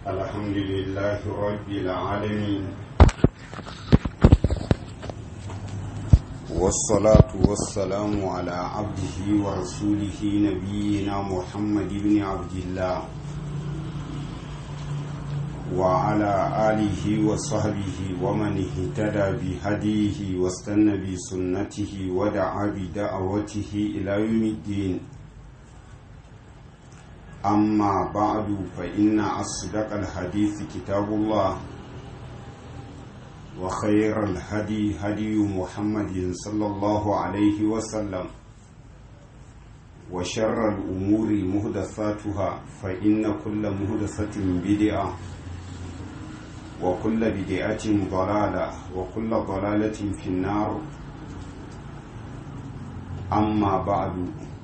الحمد لله رب العالمين والصلاة والسلام على عبده ورسوله نبينا محمد بن عبد الله وعلى آله وصحبه ومن اهتدى بهديه واستنى بسنته ودعا بدعوته إلى يوم الدين أما بعد فإن أصدق الحديث كتاب الله وخير الهدي هدي محمد صلى الله عليه وسلم وشر الأمور مهدثاتها فإن كل مهدثة بدعة وكل بدعة ضلالة وكل ضلالة في النار أما بعد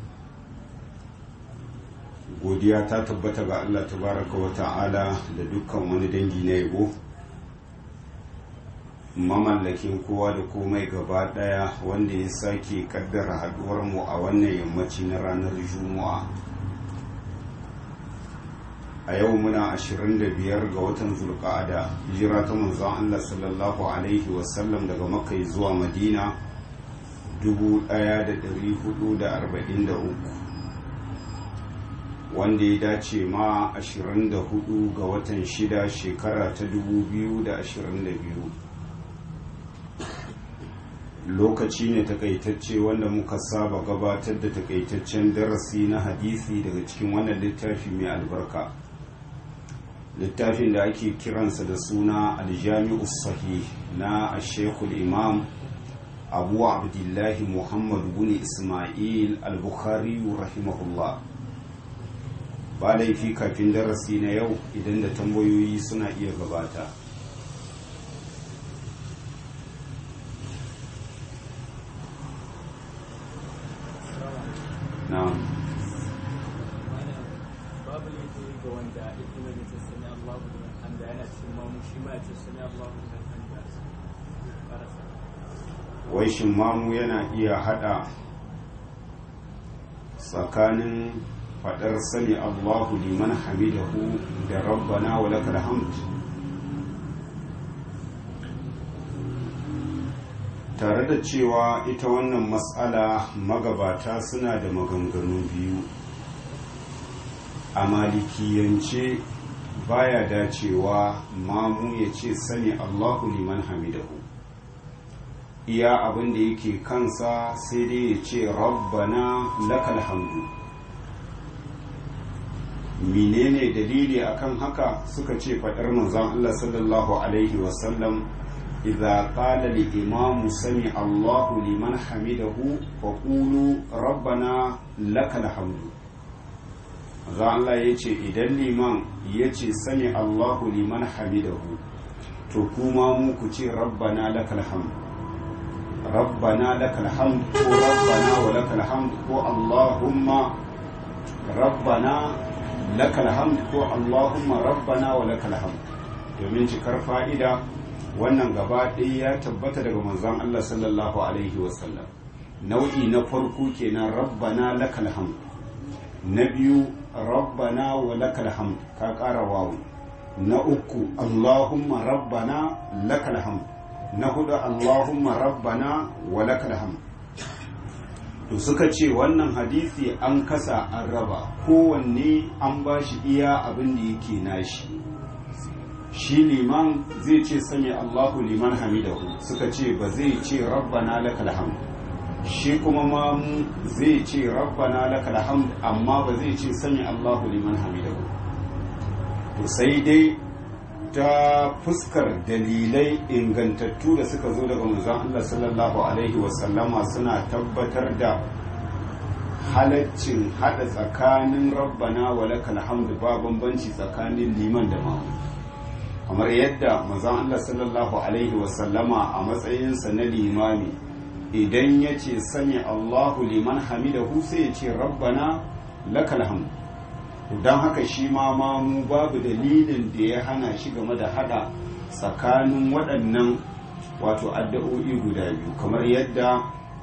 godiya ta tabbata ga Allah tabaraka wa ta'ala da dukkan wani dangi na yabo mamallakin kowa da komai gaba daya wanda ya sake kaddara haduwar mu a wannan yammaci na ranar juma'a a yau muna 25 ga watan zulqa'ada hijira ta manzon Allah sallallahu alaihi wasallam daga makka zuwa madina 1443 wanda ya dace ma 24 ga watan 6 shekara ta 2022 lokaci ne takaitacce wanda muka saba gabatar da takaitaccen darasi na hadisi daga cikin wannan littafi mai albarka littafin da ake kiransa da suna aljami'u sahih na ashekul imam abu abdullahi muhammad bin ismail al-bukhari rahimahullah ba laifi kafin darasi na yau idan da tambayoyi suna iya gabata na'am babu laifi ga wanda ita mai ta sani Allah da hamda yana cikin mamu shi ma ya ce sani Allah da hamda wai shin mamu yana iya hada tsakanin fadar sani Allahu liman hamidahu da rabbana wa lakal hamd tare da cewa ita wannan matsala magabata suna da maganganu biyu a malikiyance baya dacewa mamu ya ce sani Allahu liman hamidahu iya abin da yake kansa sai dai ya ce rabbana lakal hamdu menene dalili akan haka suka ce faɗar manzon Allah sallallahu alaihi wasallam idza qala li imamu sami Allahu liman hamidahu fa qulu rabbana lakal hamdu manzon Allah yace idan liman yace sami Allahu liman hamidahu to kuma mu ku ce rabbana lakal hamdu rabbana lakal hamdu ko rabbana wa lakal hamdu ko allahumma rabbana lakal hamd ko Allahumma rabbana wa lakal hamd domin cikar fa'ida wannan gaba ɗaya ya tabbata daga manzon Allah sallallahu alaihi wasallam nau'i na farko kenan rabbana lakal hamd na biyu rabbana wa lakal hamd ka ƙara wawu na uku Allahumma rabbana lakal hamd na hudu Allahumma rabbana wa lakal hamd to suka ce wannan hadisi an kasa an raba kowanne an ba shi iya abin da yake nashi shi liman zai ce sami allahu liman hamidahu suka ce ba zai ce rabbana lakal hamd shi kuma mamu zai ce rabbana lakal hamd amma ba zai ce sami allahu liman hamidahu to sai dai ta fuskar dalilai ingantattu da suka zo daga manzon Allah sallallahu alaihi wasallama suna tabbatar da halaccin hada tsakanin rabbana wa lakal hamdu ba bambanci tsakanin liman da mamu kamar yadda manzon Allah sallallahu alaihi wasallama a matsayinsa na limami idan ya ce sami Allahu liman hamidahu sai ya ce rabbana lakal hamdu don haka shi ma mamu babu dalilin da ya hana shi game da hada tsakanin waɗannan wato addu'o'i guda biyu kamar yadda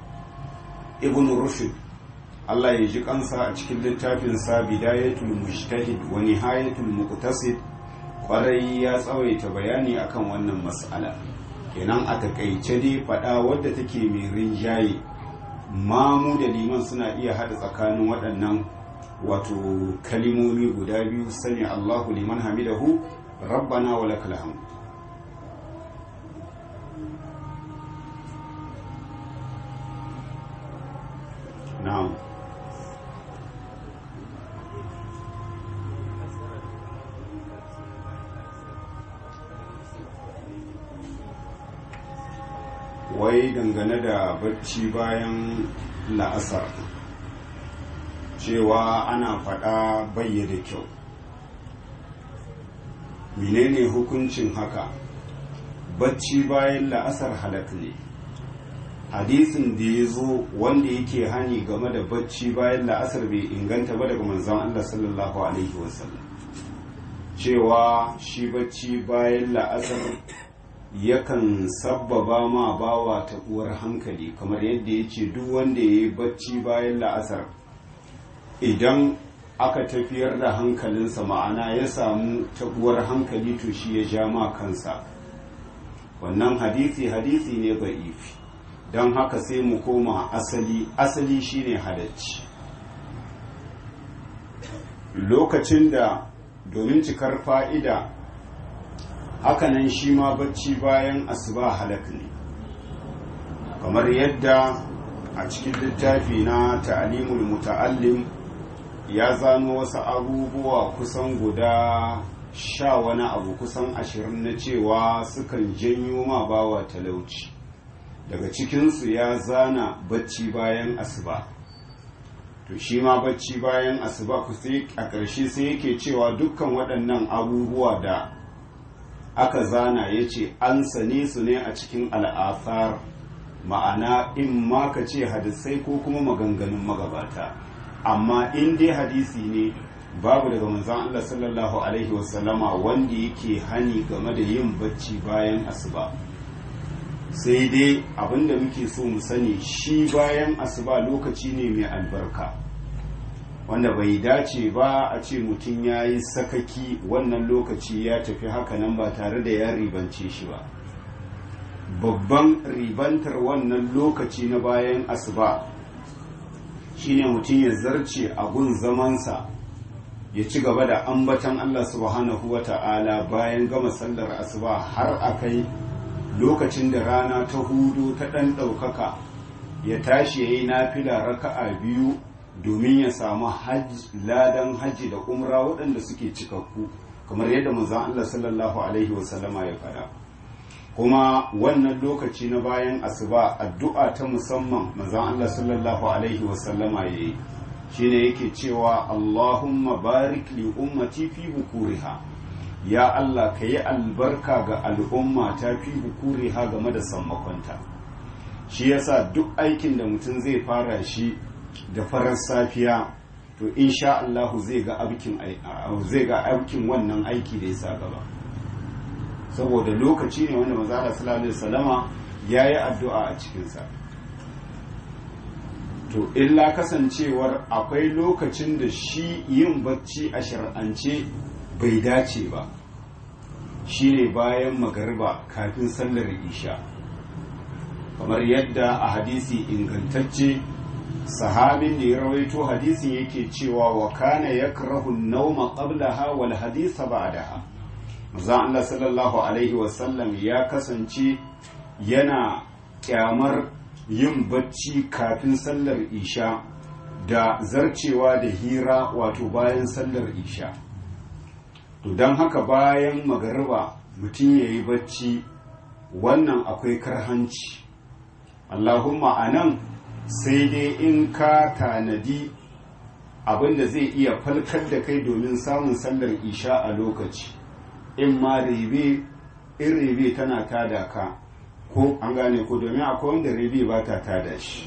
ibn rushd Allah ya ji kansa a cikin littafin sa bidayatul mujtahid wa nihayatul muqtasid kwarai ya tsawaita bayani akan wannan mas'ala kenan a takaice dai faɗa wadda take mai rinjaye mamu da liman suna iya haɗa tsakanin waɗannan wato kalimomi guda biyu sani Allahu liman hamidahu rabbana wa lakal hamd na'am wai dangane da bacci bayan la'asar cewa ana faɗa bayyada kyau menene hukuncin haka bacci bayan la'asar halak ne hadisin da ya zo wanda yake hani game da bacci bayan la'asar bai inganta ba daga manzon Allah sallallahu alaihi wasallam cewa shi bacci bayan la'asar yakan sabbaba ma bawa taɓuwar hankali kamar yadda ya ce duk wanda ya yi bacci bayan la'asar idan aka tafiyar da hankalinsa ma'ana ya samu taɓuwar hankali to shi ya ja ma kansa wannan hadisi hadisi ne ba'ifi don haka sai mu koma asali asali shine halacci lokacin da domin cikar fa'ida hakanan shi ma bacci bayan asuba halak ne kamar yadda a cikin littafi na ta'alimul muta'allim ya zano wasu abubuwa kusan guda sha wani abu kusan ashirin na cewa sukan janyo ma bawa talauci daga cikinsu ya zana bacci bayan asuba to shi ma bacci bayan asuba a ƙarshe sai yake cewa dukkan waɗannan abubuwa da aka zana ya ce an sane su ne a cikin al'afar ma'ana in ma ka ce hadisai ko kuma maganganun magabata amma in dai hadisi ne babu daga manzan Allah sallallahu alaihi wasallama wanda yake hani game da yin bacci bayan asuba sai dai abinda muke so mu sani shi bayan asuba lokaci ne mai albarka wanda bai dace ba a ce mutum ya yi sakaki wannan lokaci ya tafi hakanan ba tare da ya ribance shi ba babban ribantar wannan lokaci na bayan asuba shine mutum ya zarce a gun zamansa ya ci gaba da ambatan Allah subhanahu wa ta'ala bayan gama sallar asuba har a kai lokacin da rana ta hudu ta ɗan ɗaukaka ya tashi ya yi nafila raka'a biyu domin ya samu ladan hajji da umra waɗanda suke cikakku kamar yadda manzon Allah sallallahu alaihi wasallama ya faɗa kuma wannan lokaci na bayan asuba addu'a ta musamman manzon Allah sallallahu alaihi wasallama ya yi shine yake cewa Allahumma barik li ummati fi bukuriha ya Allah ka yi albarka ga al'umma ta fi bukuriha game da sammakonta shi yasa duk aikin da mutum zai fara shi da farar safiya to insha Allahu zai ga aikin zai ga aikin wannan aiki da ya sa gaba saboda lokaci ne wanda manzo Allah sallallahu alaihi wasallama yayi addu'a a cikin sa to illa kasancewar akwai lokacin da shi yin bacci a shar'ance bai dace ba shine bayan magariba kafin sallar isha kamar yadda a hadisi ingantacce sahabin da ya rawaito hadisin yake cewa wa kana yakrahu an-nawma qablaha wal haditha ba'daha manzon Allah sallallahu alaihi wasallam ya kasance yana kyamar yin bacci kafin sallar isha da zarcewa da hira wato bayan sallar isha to don haka bayan magariba mutum ya yi bacci wannan akwai karhanci allahumma a nan sai dai in ka tanadi abinda zai iya falkar da kai domin samun sallar isha a lokaci in ma rebe in rebe tana tada ka ko an gane ko domin akwai wanda rebe ba ta tada shi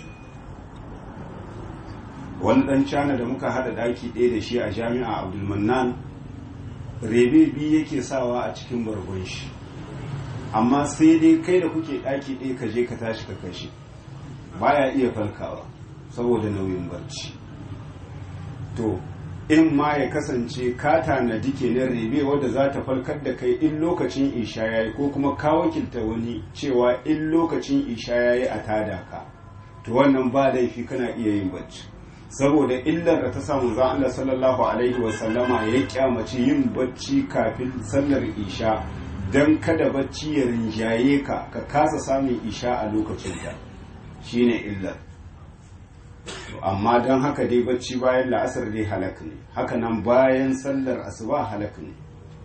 wani dan cana da muka hada daki ɗaya da shi a jami'a abdulmannan rebe biyu yake sawa a cikin bargon shi amma sai dai kai da kuke daki ɗaya ka je ka tashi ka kashe baya iya falkawa saboda nauyin barci to in ma ya kasance ka tanadi kenan rebe wadda za ta falkar da kai in lokacin isha ya yi ko kuma ka wakilta wani cewa in lokacin isha ya yi a tada ka to wannan ba laifi kana iya yin bacci saboda illar da ta samu za Allah sallallahu alaihi wasallama ya kyamaci yin bacci kafin sallar isha don kada bacci ya rinjaye ka ka kasa samun isha a lokacinta shine illar amma don haka dai bacci bayan la'asar dai halak ne haka nan bayan sallar asuba halak ne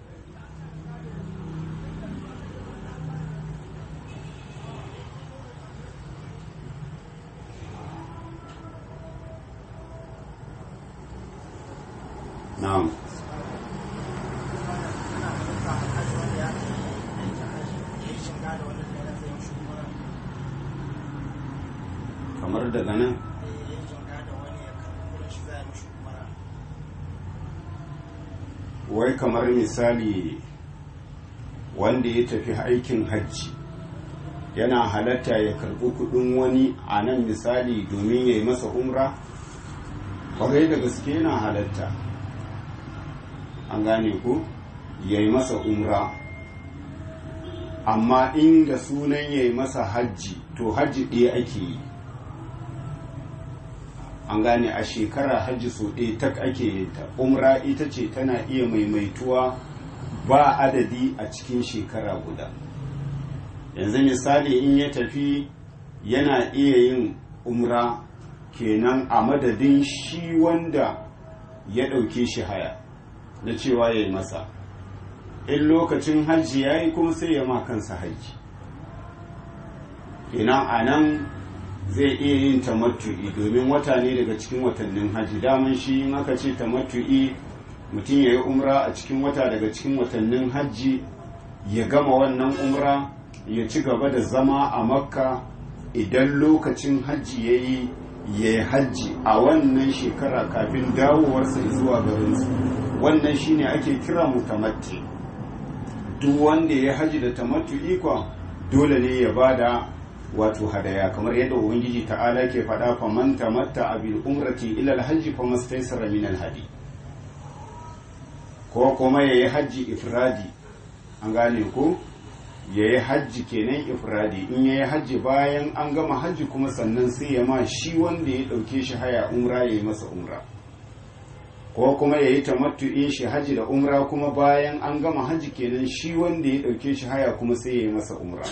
na'am kamar daga nan wai kamar misali wanda ya tafi aikin hajji yana halatta ya karɓi kuɗin wani a nan misali domin ya yi masa umra kwarai da gaske yana halatta an gane ku ya yi masa umra amma inda sunan ya yi masa hajji to hajji ɗaya ake yi an gane a shekara hajji so ɗaya tak ake yin ta umra ita ce tana iya maimaituwa ba adadi a cikin shekara guda yanzu misali in ya tafi yana iya yin umra kenan a madadin shi wanda ya ɗauke shi haya na cewa ya yi masa in lokacin hajji ya yi kuma sai ya ma kansa hajji kenan a nan zai iya yin tamattu'i domin wata ne daga cikin watannin hajji daman shi in aka ce tamattu'i mutum ya yi umra a cikin wata daga cikin watannin hajji ya gama wannan umra ya ci gaba da zama a makka idan lokacin hajji ya yi ya yi hajji a wannan shekara kafin dawowarsa zuwa garinsu wannan shine ake kira mutamatti duk wanda ya haji da tamattu'i kwa dole ne ya bada wato hadaya kamar yadda ubangiji ta'ala ke faɗa fa man tamatta bil umrati ila al-hajji fa mastaysara min al-hadi ko kuma yayi hajji ifradi an gane ko yayi hajji kenan ifradi in yayi hajji bayan an gama hajji kuma sannan sai ya ma shi wanda ya dauke shi haya umra yayi masa umra ko kuma yayi tamattu'in shi hajji da umra kuma bayan an gama hajji kenan shi wanda ya dauke shi haya kuma sai yayi masa umra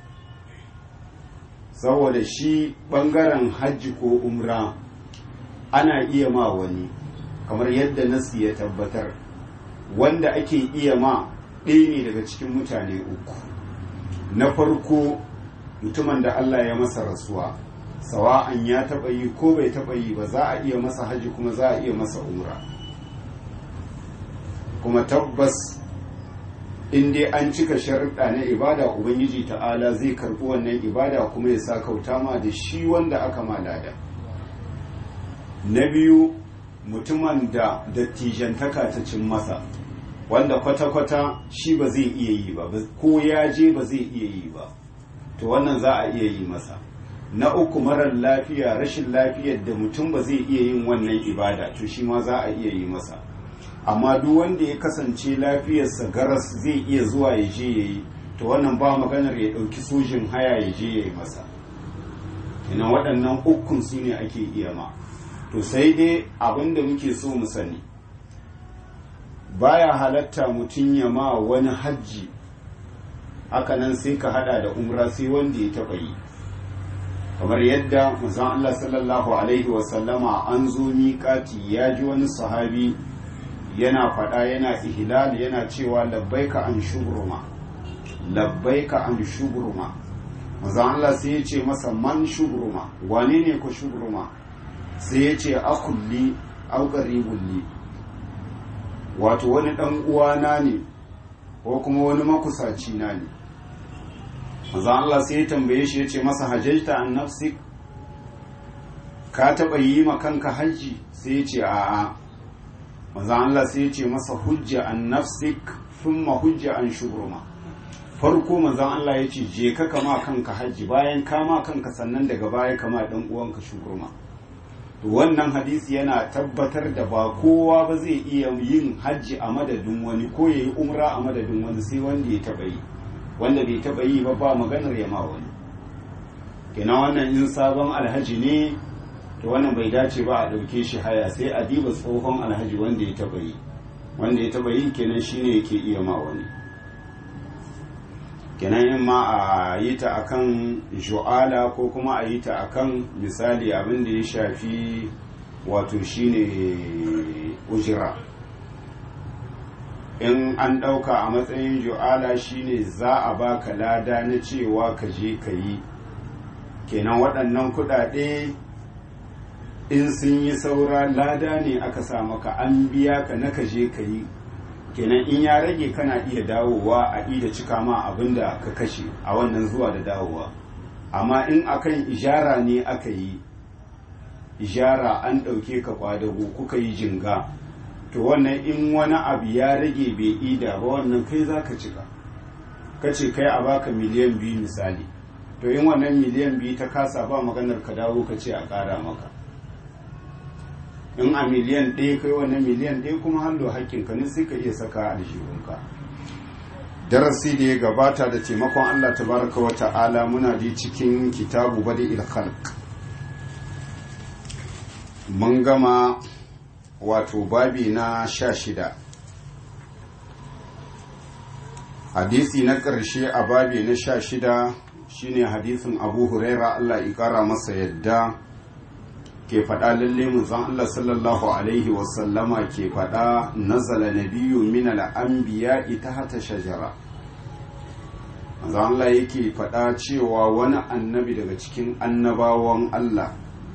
saboda shi bangaren hajji ko umra ana iya ma wani kamar yadda nasi ya tabbatar wanda ake iya ma ɗaya ne daga cikin mutane uku na farko mutumin da Allah ya masa rasuwa sawa'an ya taɓa yi ko bai taɓa yi ba za a iya masa hajji kuma za a iya masa umra kuma tabbas in dai an cika sharuɗa na ibada ubangiji ta'ala zai karɓi wannan ibada kuma ya sa kauta ma da shi wanda aka malada na biyu mutumin da dattijantaka ta cin masa wanda kwata-kwata shi ba zai iya yi ba ko ya je ba zai iya yi ba to wannan za a iya yi masa na uku marar lafiya rashin lafiyar da mutum ba zai iya yin wannan ibada to shi ma za a iya yi masa amma duk wanda ya kasance lafiyarsa garas zai iya zuwa ya je ya yi to wannan ba maganar ya ɗauki sojin haya ya je ya yi masa ina waɗannan ukun su ne ake iya ma to sai dai abin da muke so mu sani baya halatta mutum ya ma wani hajji hakanan sai ka hada da umra sai wanda ya taɓa yi kamar yadda manzon Allah sallallahu alaihi wasallama an zo miƙati ya ji wani sahabi yana faɗa yana ihlal yana cewa labbaika an shubruma labbaika an shubruma manzon Allah sai ya ce masa man shubruma wane ne ku shubruma sai ya ce akulli au qaribulli wato wani dan uwana ne ko kuma wani makusaci na ne manzon Allah sai ya tambaye shi ya ce masa hajjata an nafsik ka taɓa yi ma kanka hajji sai ya ce a'a manzon Allah sai ya ce masa hujja an nafsik thumma hujja an shubruma farko manzon Allah ya ce je ka kama kanka hajji bayan kama kanka sannan daga baya kama dan uwanka shubruma wannan hadisi yana tabbatar da ba kowa ba zai iya yin hajji a madadin wani ko ya yi umra a madadin wani sai wanda ya taɓa yi wanda bai taɓa yi ba ba maganar ya ma wani kina wannan in sabon alhaji ne to wannan bai dace ba a ɗauke shi haya sai a diba tsohon alhaji wanda ya taɓa yi wanda ya taɓa yi kenan shine yake iya ma wani kenan in ma a yi ta akan ju'ala ko kuma a yi ta akan misali abin da ya shafi wato shine ujira in an ɗauka a matsayin ju'ala shine za a baka lada na cewa ka je ka yi kenan waɗannan kuɗaɗe in sun yi saura lada ne aka sa maka an biya ka na ka je ka yi kenan in ya rage kana iya dawowa a ida cika ma abin da ka kashe a wannan zuwa da dawowa amma in akan ijara ne aka yi ijara an ɗauke ka kwadago kuka yi jinga to wannan in wani abu ya rage bai ida ba wannan kai za ka cika ka ce kai a baka miliyan biyu misali to in wannan miliyan biyu ta kasa ba maganar ka dawo ka ce a ƙara maka in a miliyan ɗaya kai wannan miliyan ɗaya kuma hallo hakkinka ne sai ka iya saka aljihunka darasi da ya gabata da taimakon Allah tabaraka wa ta'ala muna da cikin kitabu badi khalq mun gama wato babi na sha shida hadisi na ƙarshe a babi na sha shida shine hadisin abu huraira Allah ya ƙara masa yadda ke faɗa lalle manzon Allah sallallahu alaihi wasallama ke faɗa nazala nabiyyu min al-anbiya tahta shajara manzon Allah yake faɗa cewa wani annabi daga cikin annabawan Allah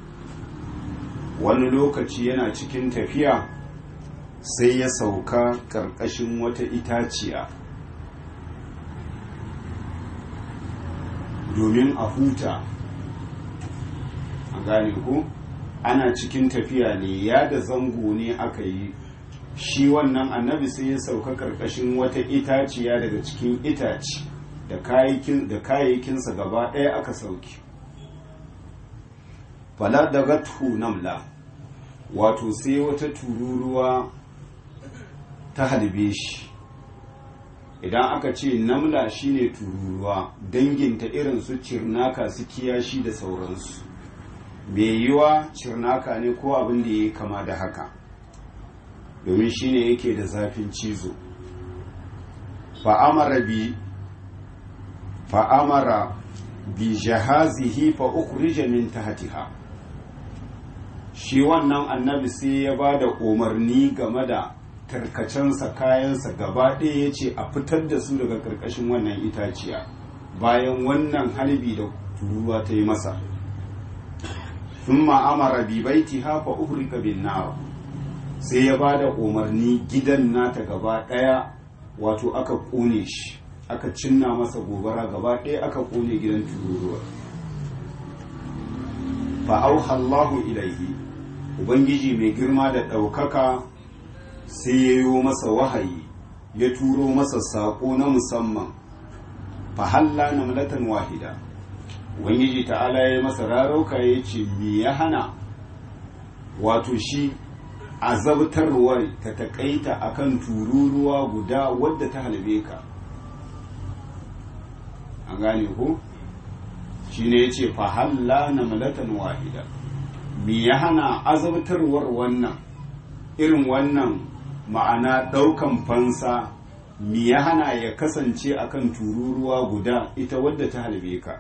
wani lokaci yana cikin tafiya sai ya sauka ƙarƙashin wata itaciya domin a huta a gane ku ana cikin tafiya ne ya da zango ne aka yi shi wannan annabi sai ya sauka karkashin wata itaciya daga cikin itaci da kayayyakinsa gaba ɗaya aka sauki fala daga namla wato sai wata tururuwa ta halbe shi idan aka ce namla shine tururuwa danginta irin su cirnaka su kiyashi da sauransu mai yiwa cirnaka ne ko abin da ya kama da haka domin shine yake da zafin cizo fa'amara bi fa'amara bi jahazihi fa ukhrija min tahtiha shi wannan annabi sai ya ba da umarni game da tarkacensa kayansa gaba ɗaya ya ce a fitar da su daga ƙarƙashin wannan itaciya bayan wannan halbi da turuwa ta yi masa ثم amara bi baitiha fa uhrika bin nar sai ya bada umarni gidan nata gaba daya wato aka kone shi aka cinna masa gobara gaba daya aka kone gidan tururuwa fa auha Allahu ilaihi ubangiji mai girma da daukaka sai ya yi masa wahayi ya turo masa sako na musamman fa halla namlatan wahida ubangiji ta'ala ya masa rarauka ya ce me ya hana wato shi azabtarwar ta takaita akan tururuwa guda wadda ta halbe ka an gane ku shi ne ya ce fahalla na malatan wahida me ya hana azabtarwar wannan irin wannan ma'ana ɗaukan fansa me ya hana ya kasance akan tururuwa guda ita wadda ta halbe ka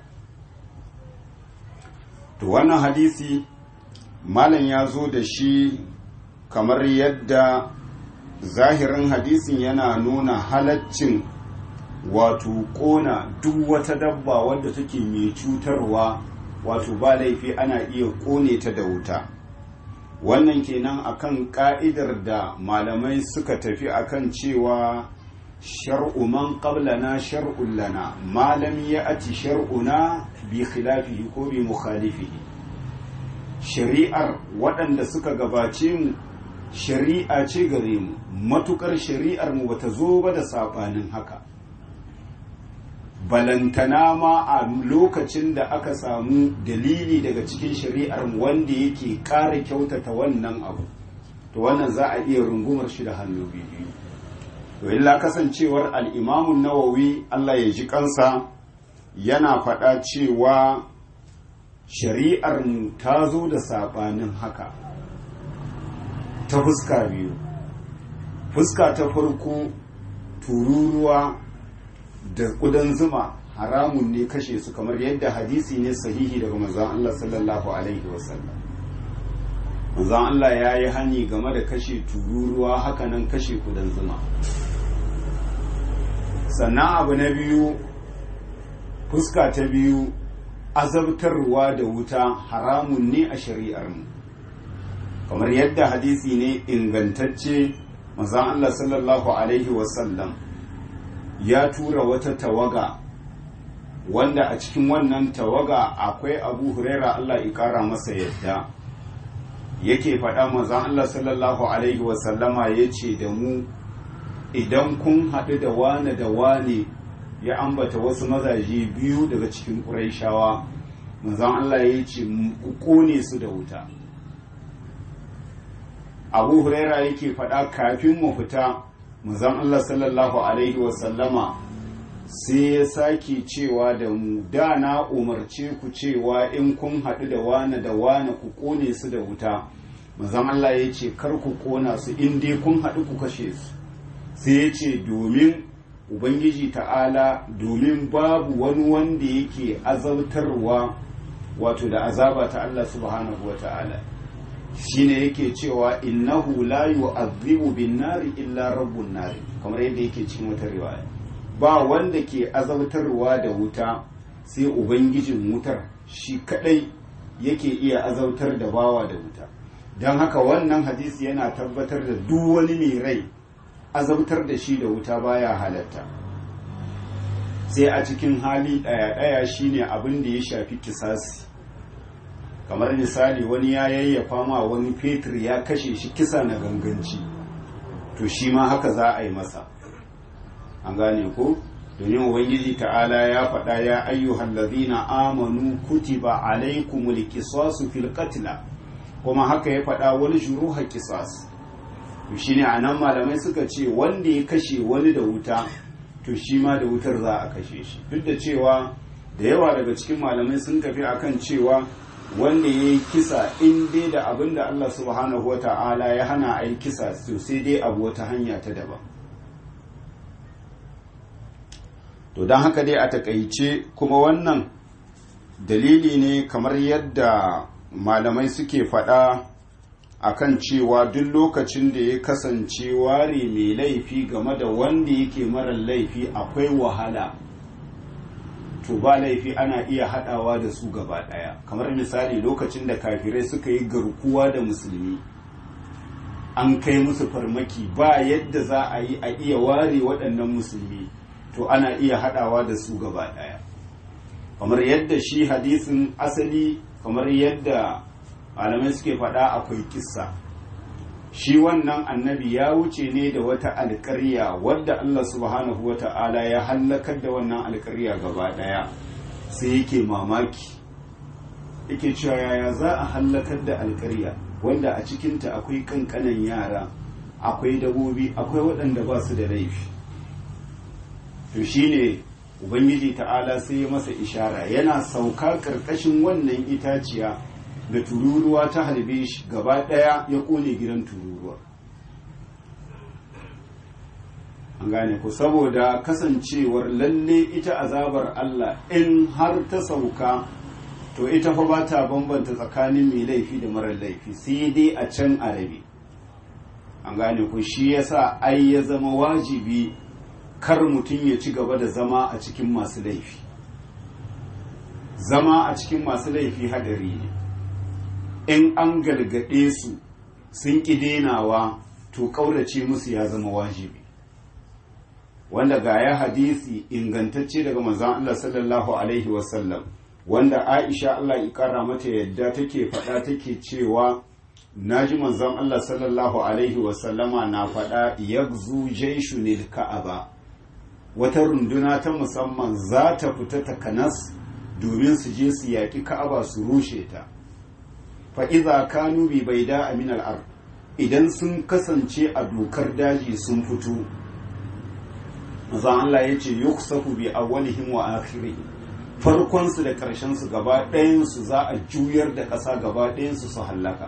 to wannan hadisi malam ya zo da shi kamar yadda zahirin hadisin yana nuna halaccin wato kona duk wata dabba wadda take mai cutarwa wato ba laifi ana iya kone ta da wuta wannan kenan akan ka'idar da malamai suka tafi akan cewa shar'u man qablana shar'un lana ma lam ya'ti shar'una bi khilafihi ko bi mukhalifihi shari'ar waɗanda suka gabace mu shari'a ce gare mu matukar shari'ar mu bata zo ba da sabanin haka balantana ma a lokacin da aka samu dalili daga cikin shari'ar wanda yake ƙara kyautata wannan abu to wannan za a iya rungumar shi da hannu biyu to illa kasancewar al'imamun nawawi Allah ya ji kansa yana faɗa cewa shari'ar ta zo da saɓanin haka ta fuska biyu fuska ta farko tururuwa da ƙudan zuma haramun ne kashe su kamar yadda hadisi ne sahihi daga manzon Allah sallallahu alaihi wasallam manzon Allah ya yi hani game da kashe tururuwa hakanan kashe ƙudan zuma sannan abu na biyu fuska ta biyu azabtarwa da wuta haramun ne a shari'armu kamar yadda hadisi ne ingantacce manzon Allah sallallahu alaihi wasallam ya tura wata tawaga wanda a cikin wannan tawaga akwai abu huraira Allah ikara masa yadda yake faɗa manzon Allah sallallahu alaihi wasallama ya ce da mu idan kun haɗu da wane da wane ya ambata wasu mazaje biyu daga cikin ƙuraishawa manzon Allah ya ce ku ƙone su da wuta abu huraira yake faɗa kafin mu fita manzon Allah sallallahu alaihi wasallama sai ya sake cewa da mu da na umarce ku cewa in kun haɗu da wane da wane ku ƙone su da wuta manzon Allah ya ce kar ku ƙona su in dai kun haɗu ku kashe su sai ya ce domin ubangiji ta'ala domin babu wani wanda yake azautarwa wato da azaba ta Allah subhanahu wa ta'ala shine yake cewa innahu la yu'adhibu bin nari illa rabbun nari kamar yadda yake cikin wata riwaya ba wanda ke azautarwa da wuta sai ubangijin wutar shi kadai yake iya azautar da bawa da wuta don haka wannan hadisi yana tabbatar da duk wani mai rai azabtar da shi da wuta baya halatta sai a cikin hali ɗaya-ɗaya shine abin da ya shafi kisasi kamar misali wani ya yayyafa ma wani fetur ya kashe shi kisa na ganganci to shi ma haka za a yi masa an gane ko domin ubangiji ta'ala ya faɗa ya ayyuhal ladhina amanu kutiba alaikumul qisasu fil qatla kuma haka ya faɗa wani shuruha qisas to shine anan malamai suka ce wanda ya kashe wani da wuta to shi ma da wutar za a kashe shi duk da cewa da yawa daga cikin malamai sun tafi akan cewa wanda ya yi kisa in dai da abin da Allah subhanahu wa ta'ala ya hana a yi kisa to sai dai abu wata hanya ta daban to don haka dai a takaice kuma wannan dalili ne kamar yadda malamai suke faɗa akan cewa duk lokacin da ya kasance ware mai laifi game da wanda yake marar laifi akwai wahala to ba laifi ana iya haɗawa da su gaba ɗaya kamar misali lokacin da kafirai suka yi garkuwa da musulmi an kai musu farmaki ba yadda za a yi a iya ware waɗannan musulmi to ana iya haɗawa da su gaba ɗaya kamar yadda shi hadisin asali kamar yadda malamai suke faɗa akwai kissa shi wannan annabi ya wuce ne da wata alƙarya wadda Allah subhanahu wa ta'ala ya hallakar da wannan alƙarya gaba ɗaya sai yake mamaki yake cewa yaya za a hallakar da alƙarya wanda a cikinta akwai ƙanƙanan yara akwai dabobi akwai waɗanda ba su da laifi to shine ubangiji ta'ala sai ya masa ishara yana sauka ƙarƙashin wannan itaciya da tururuwa ta harbe shi gaba ɗaya ya ƙone gidan tururuwa an gane ku saboda kasancewar lalle ita azabar Allah in har ta sauka to ita fa ba ta bambanta tsakanin mai laifi da marar laifi sai dai a can arabi an gane ku shi yasa ai ya zama wajibi kar mutum ya ci gaba da zama a cikin masu laifi zama a cikin masu laifi hadari ne in an gargaɗe su sun ƙi denawa to ƙaurace musu ya zama wajibi wanda ga ya hadisi ingantacce daga manzon Allah sallallahu alaihi wasallam wanda Aisha Allah ya ƙara mata yadda take faɗa take cewa naji manzon Allah sallallahu alaihi wasallama na faɗa yagzu jaishunil ka'aba wata runduna ta musamman za ta fita takanas domin su je su yaƙi ka'aba su rushe ta fa'iza kanu bi bai da aminal ar idan sun kasance a dokar daji sun fito maza Allah ya ce yuksafu bi awwalihim wa akhirihim farkonsu da ƙarshensu gaba ɗayansu za a juyar da ƙasa gaba ɗayansu su hallaka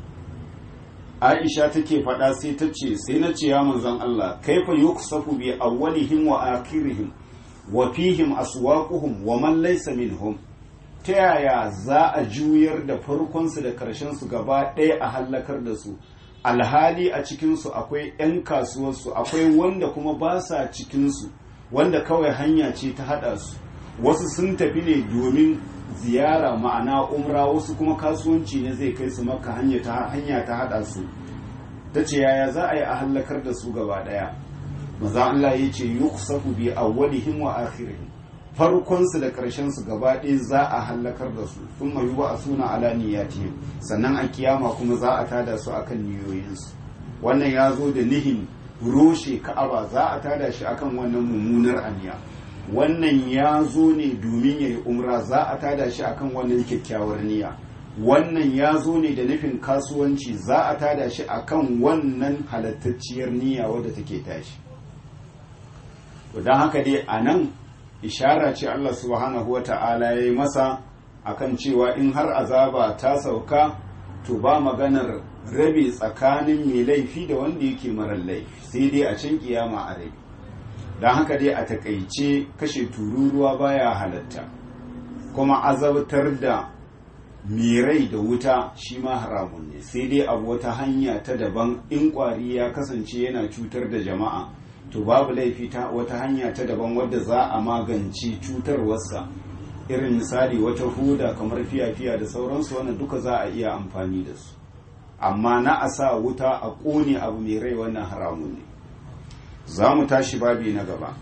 aisha take faɗa sai ta ce sai na ce ya manzon Allah kaifa yuksafu bi awwalihim wa akhirihim wa fihim aswaquhum wa man laysa minhum ta yaya za a juyar da farkonsu da ƙarshensu gaba ɗaya a hallakar da su alhali a cikinsu akwai 'yan kasuwarsu akwai wanda kuma ba sa cikinsu wanda kawai hanya ce ta haɗa su wasu sun tafi ne domin ziyara ma'ana umra wasu kuma kasuwanci ne zai kai su maka hanya ta haɗa su ta ce yaya za a yi a hallakar da su gaba ɗaya maza Allah ya ce yuksafu bi awwalihim wa akhirihim farkonsu da ƙarshensu gaba ɗaya za a hallakar da su sun mayu ba a suna ala niyyatihim sannan a kiyama kuma za a tada su akan niyoyinsu wannan ya zo da nihin roshe ka'aba za a tada shi akan wannan mummunar aniya wannan ya zo ne domin ya yi umra za a tada shi akan wannan kyakkyawar niyya wannan ya zo ne da nufin kasuwanci za a tada shi akan wannan halattacciyar niyya wadda take tashi don haka dai a nan ishara ce Allah subhanahu wa ta'ala ya yi masa akan cewa in har azaba ta sauka to ba maganar rabe tsakanin mai laifi da wanda yake marar laifi sai dai a can kiyama a rabe don haka dai a takaice kashe tururuwa baya halatta kuma azabtar da mirai da wuta shi ma haramun ne sai dai abu wata hanya ta daban in kwari ya kasance yana cutar da jama'a to babu laifi ta wata hanya ta daban wadda za a magance cutarwarsa irin misali wata huda kamar fiya-fiya da sauransu wannan duka za a iya amfani da su amma na a sa wuta a ƙone abu mai rai wannan haramun ne za mu tashi babi na gaba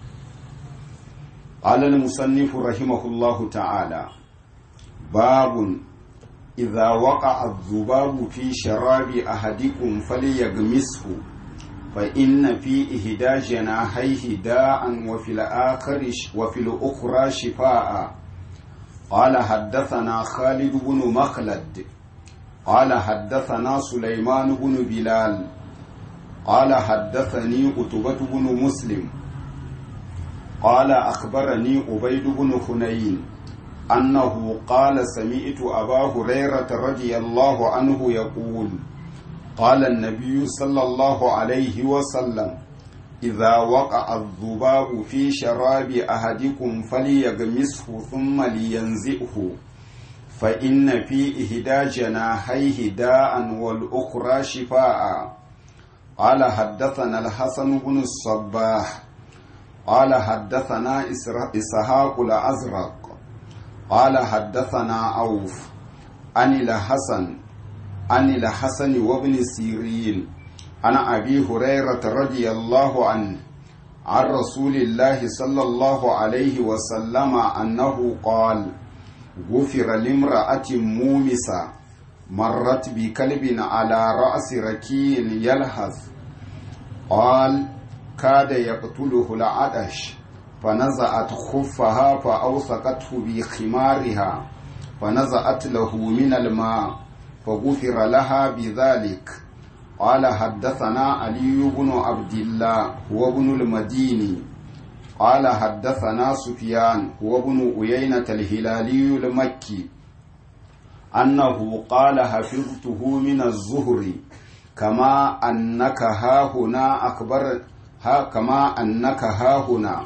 alal musannifu rahimahullahu ta'ala babun idza waqa az-zubabu fi sharabi ahadikum falyagmishu fa inna fi ihda janahihi da'an wa fil akhir wa fil ukhra shifaa قال حدثنا خالد بن مخلد قال حدثنا سليمان بن بلال قال حدثني قتبة بن مسلم قال أخبرني عبيد بن حنين أنه قال سمعت أبا هريرة رضي الله عنه يقول قال النبي صلى الله عليه وسلم إذا وقع الذباب في شراب أحدكم فليغمسه ثم لينزئه فإن في إهدى جناحيه داء والأخرى شفاء قال حدثنا الحسن بن الصباح قال حدثنا إسحاق الأزرق قال حدثنا عوف عن الحسن عن الحسن وابن سيرين عن أبي هريرة رضي الله عنه عن رسول الله صلى الله عليه وسلم أنه قال غفر لامرأة مومسة مرت بكلب على رأس ركي يلهث قال كاد يقتله العطش فنزعت خفها فأوثقته بخمارها فنزعت له من الماء فغفر لها بذلك قال حدثنا علي بن عبد الله هو ابن المديني قال حدثنا سفيان هو ابن أيينة الهلالي المكي أنه قال حفظته من الزهر كما أنك ها هنا أخبر ها كما أنك ها هنا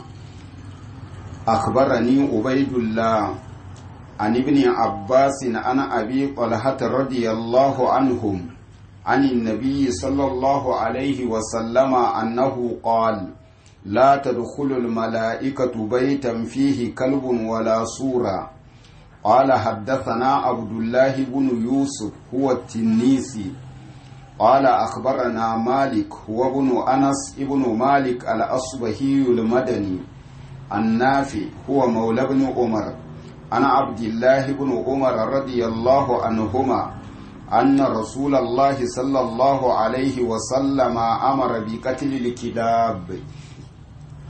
أخبرني عبيد الله عن ابن عباس عن أبي طلحة رضي الله عنهم عن النبي صلى الله عليه وسلم أنه قال لا تدخل الملائكة بيتا فيه كلب ولا صورة قال حدثنا عبد الله بن يوسف هو التنيسي قال أخبرنا مالك هو ابن أنس ابن مالك الأصبهي المدني النافع هو مولى بن عمر أنا عبد الله بن عمر رضي الله عنهما أن رسول الله صلى الله عليه وسلم أمر بقتل الكلاب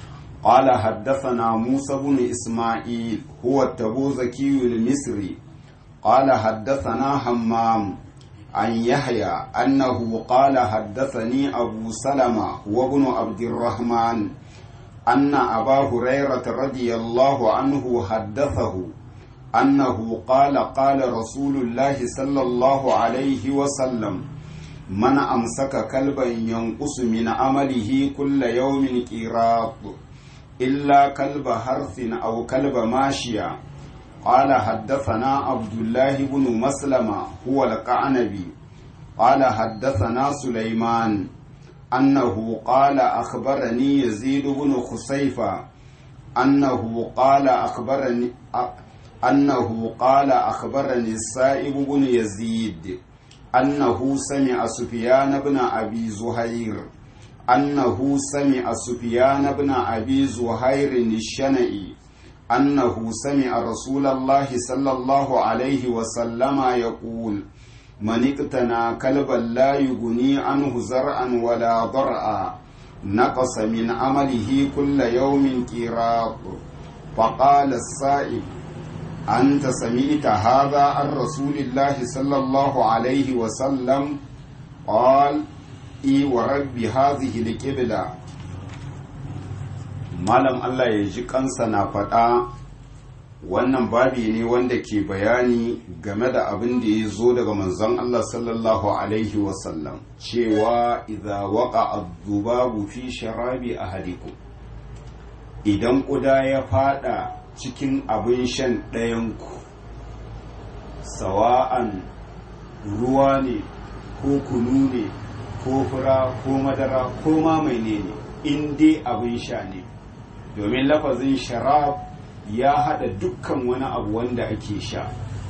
قال حدثنا موسى بن إسماعيل هو التبوذكي المصري قال حدثنا همام عن يحيى أنه قال حدثني أبو سلمة وابن عبد الرحمن أن أبا هريرة رضي الله عنه حدثه أنه قال قال رسول الله صلى الله عليه وسلم من أمسك كلبا ينقص من عمله كل يوم قيراط إلا كلب حرث أو كلب ماشية قال حدثنا عبد الله بن مسلمة هو القعنبي قال حدثنا سليمان أنه قال أخبرني يزيد بن خسيفة أنه قال أخبرني أنه قال أخبرني السائب بن يزيد أنه سمع سفيان بن أبي زهير أنه سمع سفيان بن أبي زهير الشنئي أنه سمع رسول الله صلى الله عليه وسلم يقول من اقتنى كلبا لا يغني عنه زرعا ولا ضرعا نقص من عمله كل يوم قيراط فقال السائب أنت سمعت هذا عن رسول الله صلى الله عليه وسلم قال إي ورب هذه القبلة malam Allah ya ji kansa na faɗa wannan babi ne wanda ke bayani game da abin da ya zo daga manzon Allah sallallahu alaihi wasallam cewa idza waqa adh-dhubabu fi sharabi ahadikum idan ƙuda ya fada cikin abin shan ɗayanku sawa'an ruwa ne ko kunu ne ko fura ko madara ko ma mai ne in dai abin sha ne domin lafazin sharab ya hada dukkan wani abu wanda ake sha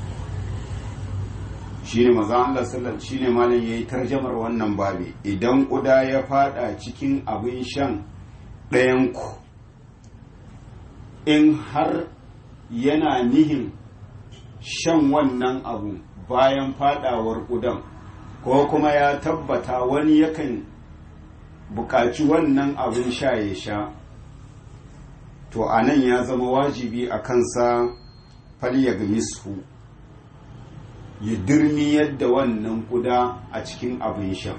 shine maza Allah sallallahu shine malam yayi tarjamar wannan babi idan kuda ya fada cikin abin shan ɗayan ku in har yana nihin shan wannan abu bayan fadawar kudan ko kuma ya tabbata wani yakan buƙaci wannan abin sha ya sha to a nan ya zama wajibi a kansa falyag mishu ya dirmi yadda wannan kuda a cikin abin shan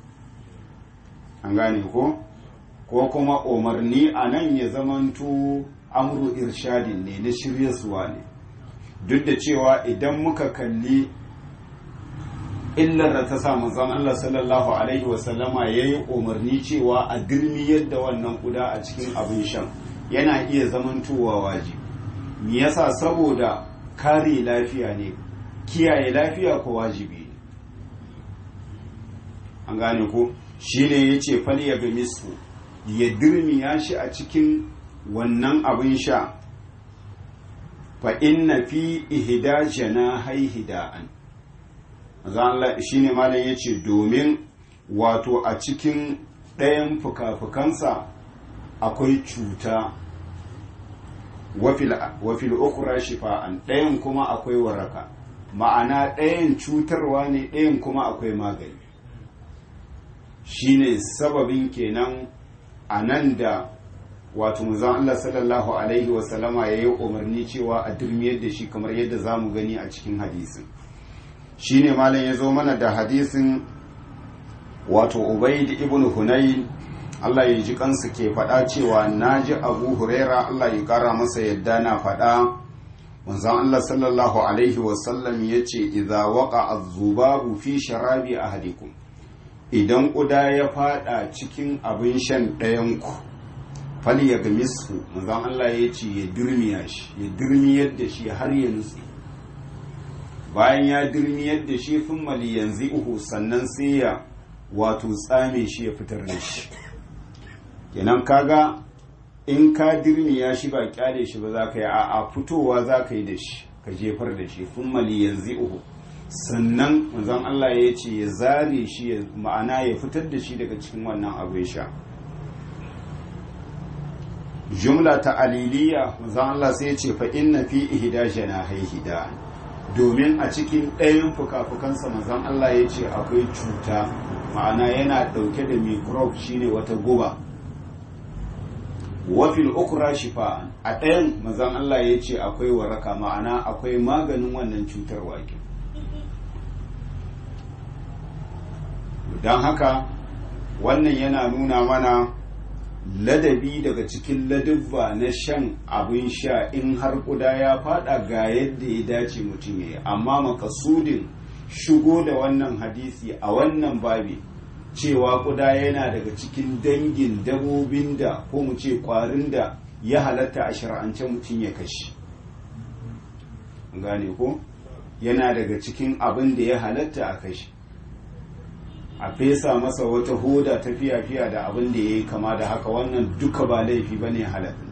an gane ko ko kuma umarni a nan ya zamanto amru irshadin ne na shiryaswa ne duk da cewa idan muka kalli illar da ta sa manzon Allah sallallahu alaihi wasallama ya yi umarni cewa a dirmi yadda wannan kuda a cikin abin shan yana iya zamantowa wajibi me yasa saboda kare lafiya ne kiyaye lafiya ko wajibi ne an gane ko shine yace fal ya bi misu ya dirmiya shi a cikin wannan abin sha fa inna fi ihda janahai hida'an Allah shine malam yace domin wato a cikin ɗayan fuka-fukansa akwai cuta wafil ukura shifa'an ɗayan kuma akwai waraka ma'ana ɗayan cutarwa ne ɗayan kuma akwai magani shine sababin kenan a nan da wato muzan Allah sallallahu alaihi wasallama ya yi umarni cewa a durmiyar da shi kamar yadda za mu gani a cikin hadisin shine malam ya zo mana da hadisin wato ubaid ibn hunayn Allah ya ji kansu ke faɗa cewa na ji abu huraira Allah ya ƙara masa yadda na faɗa manzon Allah sallallahu alaihi wasallam ya ce idza waqa az-zubabu fi sharabi ahadikum idan ƙuda ya faɗa cikin abin shan ɗayanku fal ya gamishu manzon Allah ya ce ya dirmiya shi ya dirmiyar da shi har ya nutse bayan ya dirmiyar da shi fin mali yanzu uhu sannan sai ya wato tsame shi ya fitar da shi kenan kaga in ka dirmiya shi ba kyale shi ba za ka yi a fitowa za ka yi da shi ka jefar da shi fin mali yanzu uhu sannan manzon Allah ya ce ya zare shi ma'ana ya fitar da shi daga cikin wannan abin sha jumla ta aliliya manzon Allah sai ya ce fa inna fi ihda janahihida domin a cikin ɗayan fuka-fukansa manzon Allah ya ce akwai cuta ma'ana yana ɗauke da microbe shine wata guba wafil ukra shifa'an a ɗayan mazan Allah ya ce akwai waraka ma'ana akwai maganin wannan cutar wake don haka wannan yana nuna mana ladabi daga cikin ladubba na shan abin sha in har kuda ya fada ga yadda ya dace mutum ya yi amma makasudin shigo da wannan hadisi a wannan babi cewa kuda yana daga cikin dangin dabobin da ko mu ce kwarin da ya halatta a shari'ance mutum ya kashi gane ko yana daga cikin abin da ya halatta a kashi a fesa masa wata hoda ta fiya-fiya da abin da ya yi kama da haka wannan duka ba laifi ba ne halatta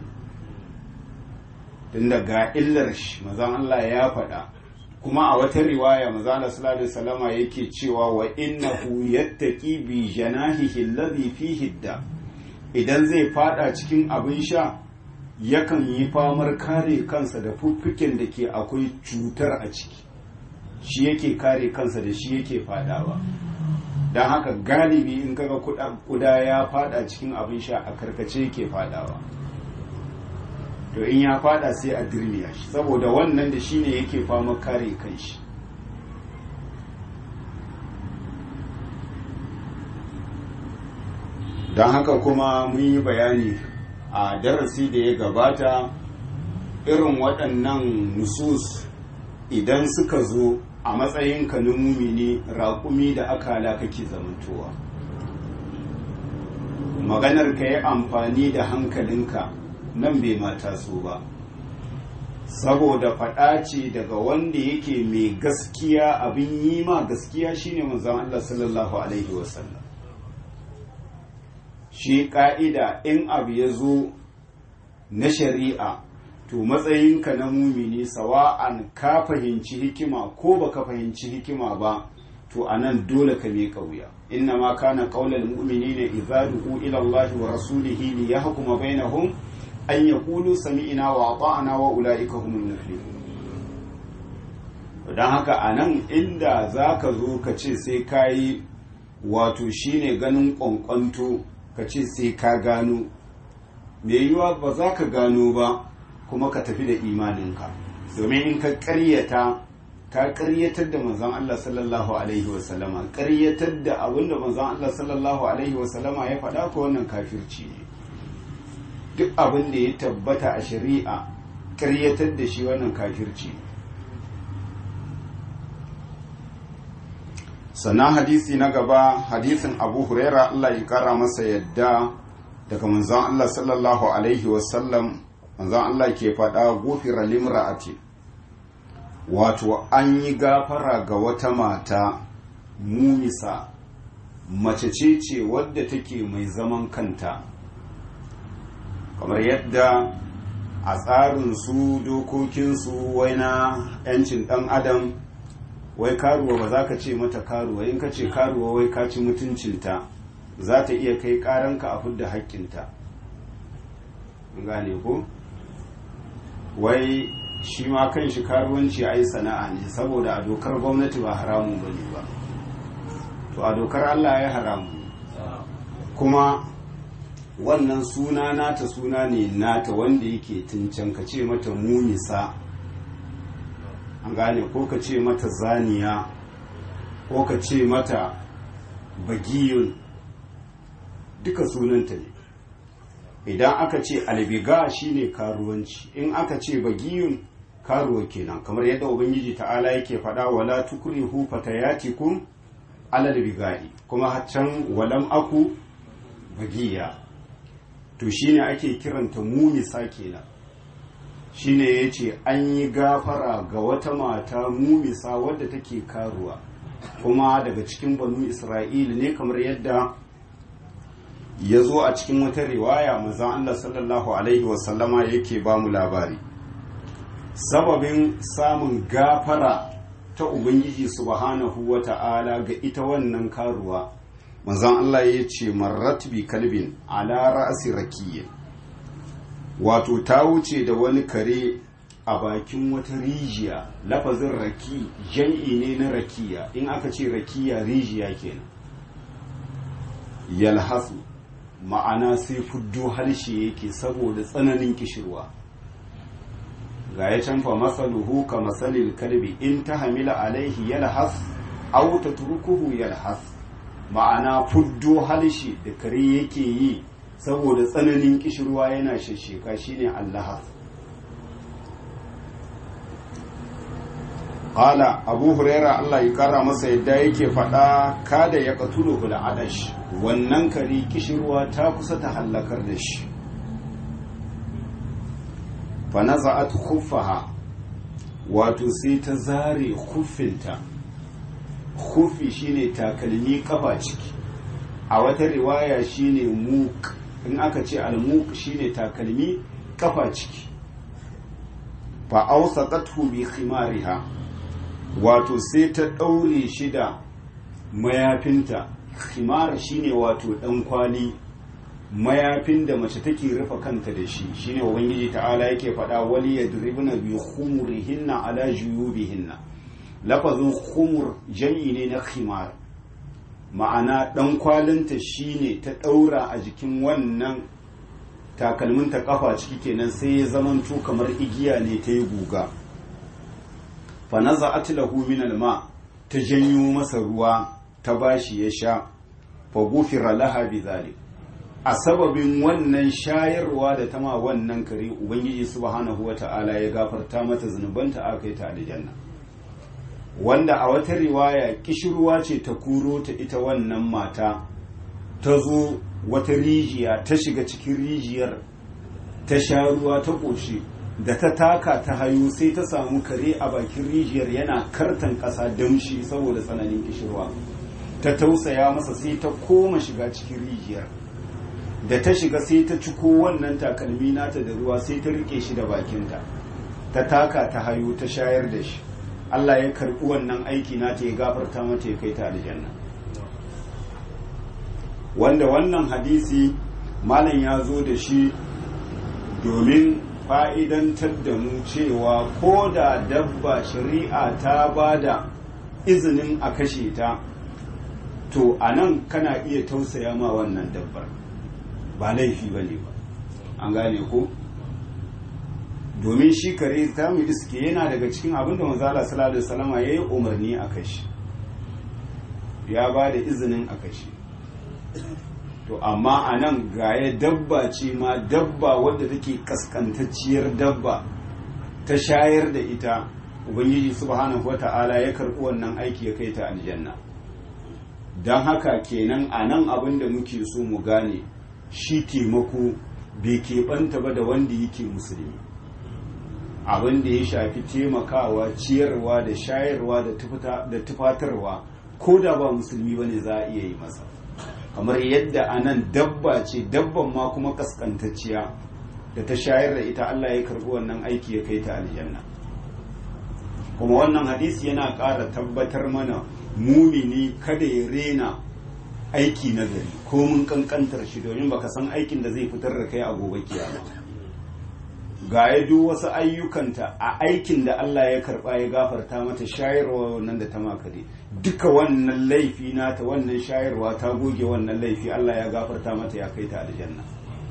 tunda ga illar shi mazan Allah ya faɗa kuma a wata riwaya mazala sallallahu salama yake cewa wa innahu yattaqi bi janahihi alladhi fihi da idan zai fada cikin abin sha yakan yi famar kare kansa da fuffuken da ke akwai cutar a ciki shi yake kare kansa da shi yake fadawa don haka galibi in kaga kuda ya fada cikin abin sha a karkace yake fadawa to in ya fada sai a dirmiya shi saboda wannan da shi ne yake fama kare kanshi don haka kuma mun yi bayani a darasi da ya gabata irin waɗannan nusus idan suka zo a matsayinka na mumini raƙumi da akala kake zamantowa maganar ka yi amfani da hankalinka nan bai mata so ba saboda faɗa ce daga wanda yake mai gaskiya abin yi ma gaskiya shine manzon Allah sallallahu alaihi wasallam shi ƙa'ida in abu ya zo na shari'a to matsayinka na mumini sawa'an ka fahimci hikima ko baka fahimci hikima ba to anan dole ka miƙa wuya inna ma kana qaulal mu'minina idza du'u ila Allah wa rasulihi li yahkuma bainahum an yaqulu sami'na wa ata'na wa ulaika humul muflihun dan haka anan inda zaka zo ka ce sai kai wato shine ganin kwankwanto ka ce sai ka gano me yiwa ba za ka gano ba kuma ka tafi da imaninka domin in ka ƙaryata ka ƙaryatar da manzon Allah sallallahu alaihi wasallama ƙaryatar da abin da manzon Allah sallallahu alaihi wasallama ya faɗa ko wannan kafirci ne duk abin da ya tabbata a shari'a ƙaryatar da shi wannan kafirci ne sannan hadisi na gaba hadisin abu huraira Allah ya kara masa yadda daga manzon Allah sallallahu alaihi wasallam manzon Allah ke faɗa gufira limra'ati wato an yi gafara ga wata mata mumisa mace ce ce wadda take mai zaman kanta kamar yadda a tsarin su dokokinsu wai na 'yancin ɗan adam wai karuwa ba za ka ce mata karuwa in ka ce karuwa wai ka ci mutuncinta za ta iya kai karanka a fudda haƙƙinta gane ko wai shi ma kan shi karuwanci a yi sana'a ne saboda a dokar gwamnati ba haramun ba ne ba to a dokar allah ya haramu kuma wannan suna nata suna ne nata wanda yake tuncan ka ce mata mumisa an gane ko ka ce mata zaniya ko ka ce mata bagiyun duka sunanta ne idan aka ce albiga shine karuwanci in aka ce bagiyun karuwa kenan kamar yadda ubangiji ta'ala yake faɗa wala tukrihu fatayatikum alal bigai kuma can walam aku bagiya to shine ake kiranta mumisa kenan shine ya ce an yi gafara ga wata mata mumisa wadda take karuwa kuma daga cikin banu isra'ila ne kamar yadda ya zo a cikin wata riwaya manzon Allah sallallahu alaihi wasallama yake ba mu labari sababin samun gafara ta ubangiji subhanahu wa ta'ala ga ita wannan karuwa manzon Allah ya ce marrat bi kalbin ala ra'si rakiyyin wato ta wuce da wani kare a bakin wata rijiya lafazin raki jam'i ne na rakiya in aka ce rakiya rijiya kenan yalhasu ma'ana sai fuddo harshe yake saboda tsananin kishirwa ga ya canfa masaluhu ka masalil kalbi in ta hamila alaihi yalhas aw tatrukuhu yalhas ma'ana fuddo harshe da kare yake yi saboda tsananin kishirwa yana shasheka shine allahas Ƙala Abu Huraira Allah ya kara masa yadda yake faɗa kada ya katulu da adash wannan kari kishirwa ta kusa ta hallakar da shi. Fanaza'at khuffaha wato sai ta zare khuffinta. Khuffi shine takalmi kafa ciki. A wata riwaya shine muk in aka ce al-muk shine takalmi kafa ciki. Fa awsaqathu bi khimariha wato sai ta ɗaure shi da mayafinta khimar shine wato ɗan kwali mayafin da mace take rufe kanta da shi shine ubangiji ta'ala yake faɗa wali yadribna bi khumurihinna ala juyubihinna lafazin khumur jami'i ne na khimar ma'ana ɗan kwalinta shine ta ɗaura a jikin wannan takalminta kafa ciki kenan sai ya zamanto kamar igiya ne ta yi guga fanaza'at lahu min alma ta janyo masa ruwa ta bashi ya sha fa gufira laha bizalik a sababin wannan shayarwa da ta ma wannan kare ubangiji subhanahu wata'ala ya gafarta mata zunubanta aka yi ta aljanna wanda a wata riwaya kishirwa ce ta kuro ta ita wannan mata ta zo wata rijiya ta shiga cikin rijiyar ta sha ruwa ta ƙoshi da ta taka ta hayo sai ta samu kare a bakin rijiyar yana kartan ƙasa damshi saboda tsananin kishirwa ta tausaya masa sai ta koma shiga cikin rijiyar da ta shiga sai ta ciko wannan takalmi nata da ruwa sai ta rike shi da bakinta ta taka ta hayo ta shayar da shi Allah ya karɓi wannan aiki nata ya gafarta mata ya kai ta aljanna wanda wannan hadisi malam ya zo da shi domin fa'idantar da mu cewa ko da dabba shari'a ta ba da izinin a kashe ta to a nan kana iya tausaya ma wannan dabbar ba laifi ba ne ba an gane ko domin shi kare ta mu iske yana daga cikin abin da manzala sallallahu alaihi wasallama ya yi umarni a kashe ya ba da izinin a kashe to amma a nan gaya dabba ce ma dabba wadda take kaskantacciyar dabba ta shayar da ita ubangiji subhanahu wata'ala ya karɓi wannan aiki ya kai ta aljanna don haka kenan a nan abin da muke so mu gane shi taimako bai keɓanta ba da wanda yake musulmi abin da ya shafi taimakawa ciyarwa da shayarwa da tufatarwa ko da ba musulmi ba ne za a iya yi masa kamar yadda a nan dabba ce dabban ma kuma kaskantacciya da ta shayar da ita Allah ya karbi wannan aiki ya kai ta aljanna kuma wannan hadisi yana ƙara tabbatar mana mumini kada ya rena aiki na gari ko mun kankantar shi domin baka san aikin da zai fitar da kai a gobe kiyama ga ya duk wasu ayyukanta a aikin da Allah ya karba ya gafarta mata shayarwa wannan da ta makare duka wannan laifi nata wannan shayarwa ta goge wannan laifi Allah ya gafarta mata ya kai ta aljanna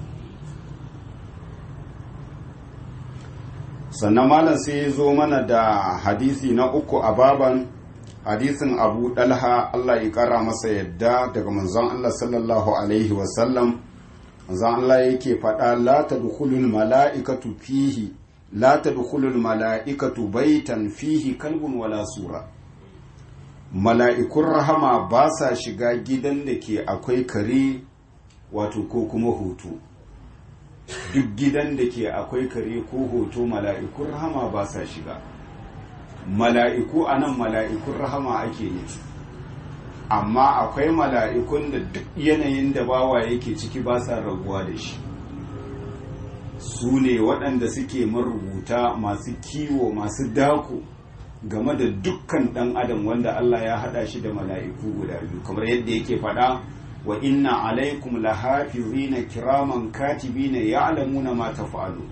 sannan malam sai ya zo mana da hadisi na uku a baban hadisin abu dalha Allah ya kara masa yadda daga manzon Allah sallallahu alaihi wasallam manzon Allah yake faɗa la tadkhulul mala'ikatu fihi la tadkhulul mala'ikatu baitan fihi kalbun wala sura mala'ikun rahama ba sa shiga gidan da ke akwai kare wato ko kuma hoto duk gidan da ke akwai kare ko hoto mala'ikun rahama ba sa shiga mala'iku a nan mala'ikun rahama ake nufi amma akwai mala'ikun da duk yanayin da bawa yake ciki ba sa rabuwa da shi su ne waɗanda suke marubuta masu kiwo masu dako game da dukkan ɗan adam wanda Allah ya haɗa shi da mala'iku guda biyu kamar yadda yake faɗa wa inna alaikum lahafizina kiraman katibina ya'lamuna ma taf'alu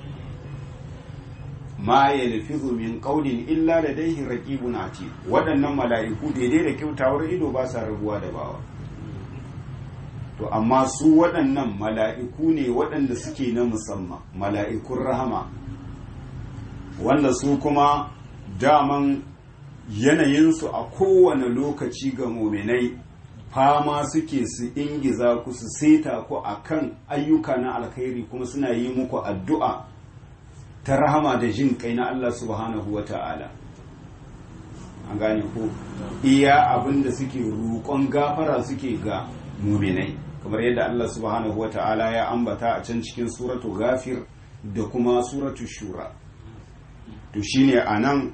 ma yalfizu min qawlin illa ladayhi raqibun atid waɗannan mala'iku daidai da kyautawar ido ba sa rabuwa da bawa to amma su waɗannan mala'iku ne waɗanda suke na musamman mala'ikun rahama wanda su kuma daman yanayinsu a kowane lokaci ga muminai fama suke su ingiza ku su seta ku a kan ayyuka na alkhairi kuma suna yi muku addu'a ta rahama da jin kai na Allah subhanahu wa ta'ala an gane ku iya abinda suke roƙon gafara suke ga muminai kamar yadda Allah subhanahu wa ta'ala ya ambata a can cikin suratu gafir da kuma suratu shura to shine a nan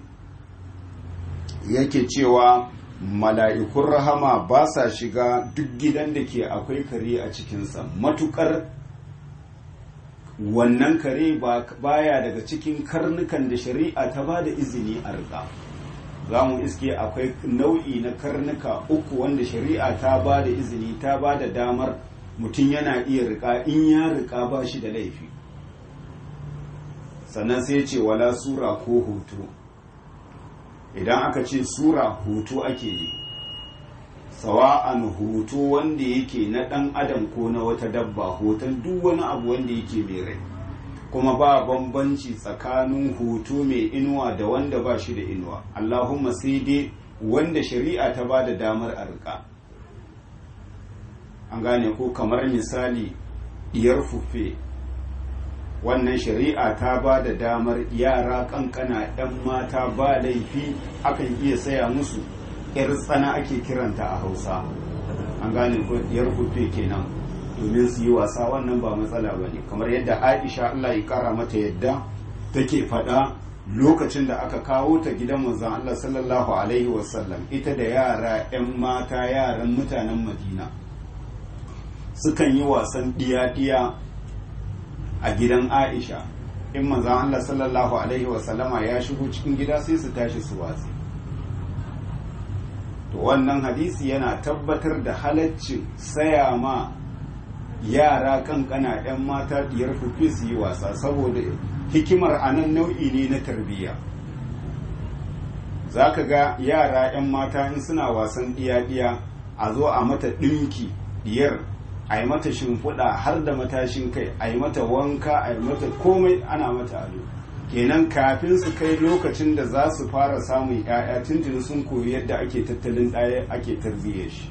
yake cewa mala'ikun rahama ba sa shiga duk gidan da ke akwai kare a cikinsa matukar wannan kare baya daga cikin karnukan da shari'a ta ba da izini a riƙa za mu iske akwai nau'i na karnuka uku wanda shari'a ta ba da izini ta ba da damar mutum yana iya riƙa in ya riƙa ba shi da laifi sannan sai ce wala sura ko hoto idan aka ce sura hoto ake yi sawa'an hoto wanda yake na ɗan adam ko na wata dabba hoton duk wani abu wanda yake mai rai kuma ba bambanci tsakanin hoto mai inuwa da wanda ba shi da inuwa allahumma sai dai wanda shari'a ta ba da damar a riƙa an gane ko kamar misali diyar fuffe wannan shari'a ta ba da damar yara kankana 'yan mata ba laifi akan iya saya musu 'yar tsana ake kiranta a hausa an gane ko diyar fuffe kenan domin su yi wasa wannan ba matsala ba ne kamar yadda aisha allah ya kara mata yadda take faɗa lokacin da aka kawo ta gidan manzon allah sallallahu alaihi wasallam ita da yara 'yan mata yaran mutanen madina sukan yi wasan diya-diya a gidan aisha in manzon allah sallallahu alaihi wasallama ya shigo cikin gida sai su tashi su watsi to wannan hadisi yana tabbatar da halaccin saya ma yara kankana 'yan mata diyar fufi su yi wasa saboda hikimar anan nau'i ne na tarbiyya za ka ga yara 'yan mata in suna wasan diya-diya a zo a mata ɗinki diyar a yi mata shimfiɗa har da matashin kai a yi mata wanka a yi mata komai ana mata ado kenan kafin su kai lokacin da za su fara samun 'ya'ya tuntuni sun koyi yadda ake tattalin ɗaya ake tarbiyyar shi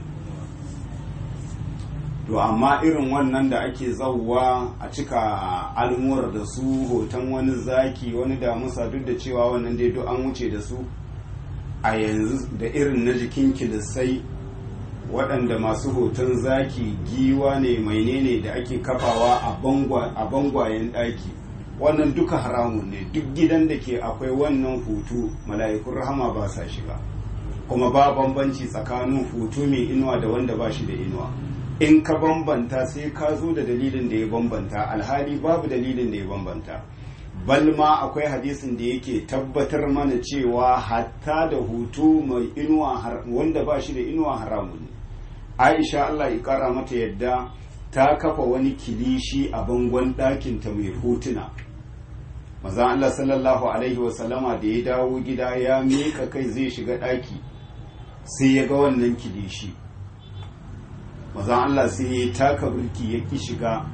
to amma irin wannan da ake zauwa a cika almuwar da su hoton wani zaki wani damusa duk da cewa wannan dai duk an wuce da su a yanzu da irin na jikin kilisai waɗanda masu hoton zaki giwa ne mainene da ake kafawa a bangwayen ɗaki wannan duka haramun ne duk gidan da ke akwai wannan hutu mala'ikun rahama ba sa shiga kuma ba bambanci tsakanin hutu mai inuwa da wanda ba shi da inuwa in ka bambanta sai ka zo da dalilin da ya bambanta alhali babu dalilin da ya bambanta balma akwai hadisin da yake tabbatar mana cewa hatta da hutu mai inuwa wanda ba shi da inuwa haramun ne aisha allah ya kara mata yadda ta kafa wani kilishi a bangon ɗakinta mai hotuna maza allah sallallahu alaihi wasallama da ya dawo gida ya miƙa kai zai shiga ɗaki sai ya ga wannan kilishi maza allah sai ya taka birki ya ki shiga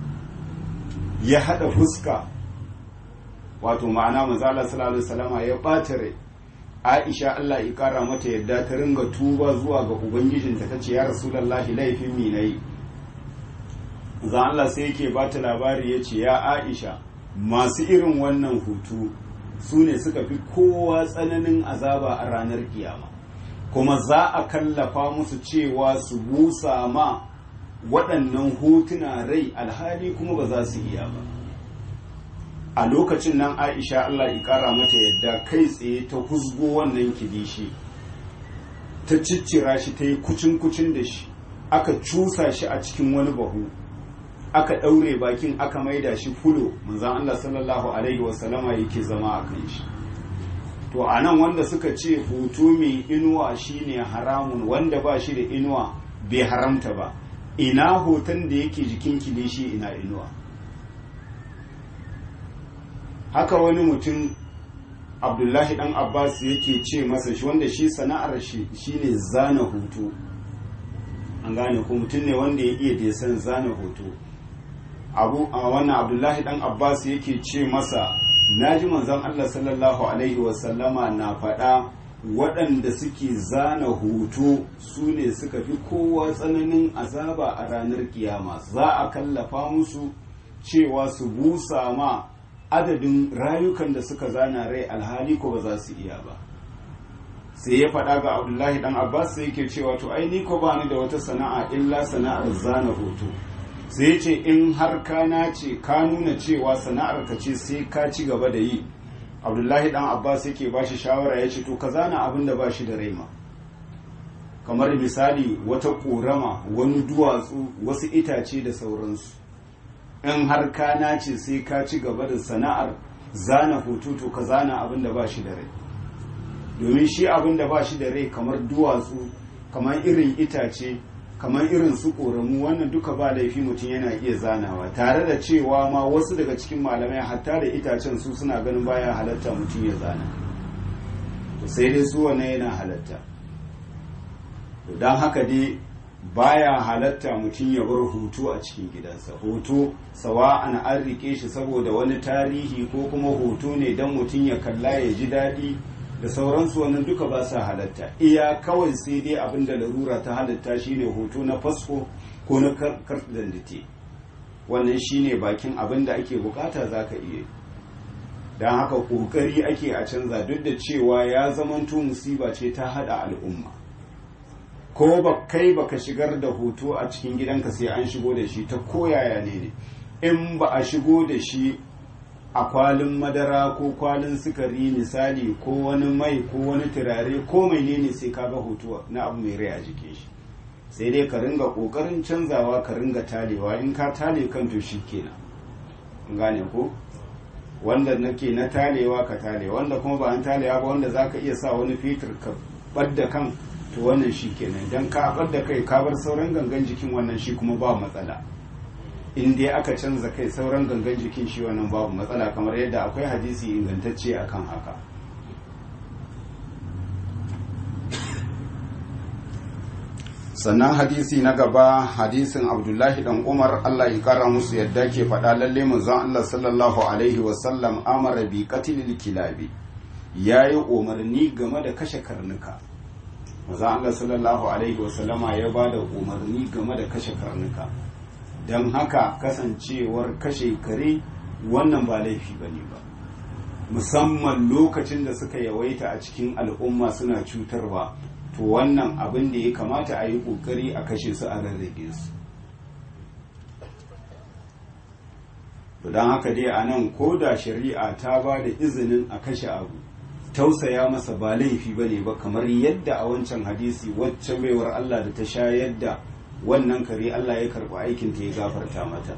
ya haɗa fuska wato ma'ana maza allah sallallahu alaihi wasallama ya ɓata rai aisha allah ya kara mata yadda ta ringa tuba zuwa ga ubangijinta ta ce ya rasulallahi laifin mi na yi za allah sai yake ba ta labari ya ce ya aisha masu irin wannan hutu su ne suka fi kowa tsananin azaba a ranar kiyama kuma za a kallafa musu cewa su busa ma waɗannan hutuna rai alhali kuma ba za su iya ba a lokacin nan aisha allah ya kara mata yadda kai tsaye ta husgo wannan kilishi ta ciccira shi ta yi kucin-kucin da shi aka cusa shi a cikin wani bahu aka ɗaure bakin aka maida shi fulo manzan allah sallallahu alaihi wasallama yake zama a kan shi to a nan wanda suka ce hutu mai inuwa shine haramun wanda ba shi da inuwa bai haramta ba ina hoton da yake jikin kilishi ina inuwa haka wani mutum abdullahi dan abbas yake ce masa shi wanda shi sana'ar shi shine zana hutu an gane ko mutum ne wanda ya iya desan zana hoto abu a wannan abdullahi dan abbas yake ce masa naji manzon allah sallallahu alaihi wasallama na faɗa waɗanda suke zana hoto su ne suka fi kowa tsananin azaba a ranar kiyama za a kallafa musu cewa su busa ma adadin rayukan da suka zana rai alhali ko ba za su iya ba sai ya faɗa ga abdullahi dan abbas sai yake cewa to ai ni ko ba ni da wata sana'a illa sana'ar zana hoto sai ya ce in har ka nace ka nuna cewa sana'ar ka ce sai ka ci gaba da yi abdullahi dan abbas yake ba shi shawara ya ce to ka zana abin da ba shi da raima kamar misali wata ƙorama wani duwatsu wasu itace da sauransu in har ka nace sai ka ci gaba da sana'ar zana hoto to ka zana abin da ba shi da rai domin shi abin da ba shi da rai kamar duwatsu kamar irin itace kamar irin su ƙoramu wannan duka ba laifi mutum yana iya zanawa tare da cewa ma wasu daga cikin malamai hatta da itacen su suna ganin baya halatta mutum ya zana to sai dai su wannan yana halatta don haka dai baya halatta mutum ya bar hoto a cikin gidansa hoto sawa an an rike shi saboda wani tarihi ko kuma hoto ne don mutum ya kalla ya ji daɗi da sauransu wannan duka ba sa halatta iya kawai sai dai abin da larura ta halatta shine hoto na fasfo ko na karɗandite wannan shine bakin abin da ake bukata za ka iya don haka ƙoƙari ake a canza duk da cewa ya zamanto musiba ce ta haɗa al'umma ko ba kai baka shigar da hoto a cikin gidanka sai an shigo da shi ta koyaya ne ne in ba a shigo da shi a kwalin madara ko kwalin sukari misali ko wani mai ko wani turare ko mai ne sai kaga hoto na abu mai rai a jikin shi sai dai ka ringa kokarin canzawa ka ringa talewa in ka tale kan to shi kenan gane ko wanda nake na talewa ka tale wanda kuma ba an talewa ba wanda zaka iya sa wani fitir ka badda kan to wannan shi kenan dan ka badda kai ka bar sauran gangan jikin wannan shi kuma ba matsala in dai aka canza kai sauran gangan jikin shi wannan babu matsala kamar yadda akwai hadisi ingantacce akan haka sannan hadisi na gaba hadisin abdullahi dan umar allah ya kara musu yadda ke faɗa lalle manzon allah sallallahu alaihi wasallam amara bi qatlil kilabi yayi umarni game da kashe karnuka manzon allah sallallahu alaihi wasallama ya ba da umarni game da kashe karnuka don haka kasancewar kashe kare wannan ba laifi ba ne ba musamman lokacin da suka yawaita a cikin al'umma suna cutarwa to wannan abin da ya kamata a yi kokari a kashe su a rarrage su to don haka dai a nan ko da shari'a ta ba da izinin a kashe abu tausaya masa ba laifi ba ne ba kamar yadda a wancan hadisi wacce baiwar Allah da ta sha yadda wannan kare Allah ya karɓi aikin ta ya gafarta mata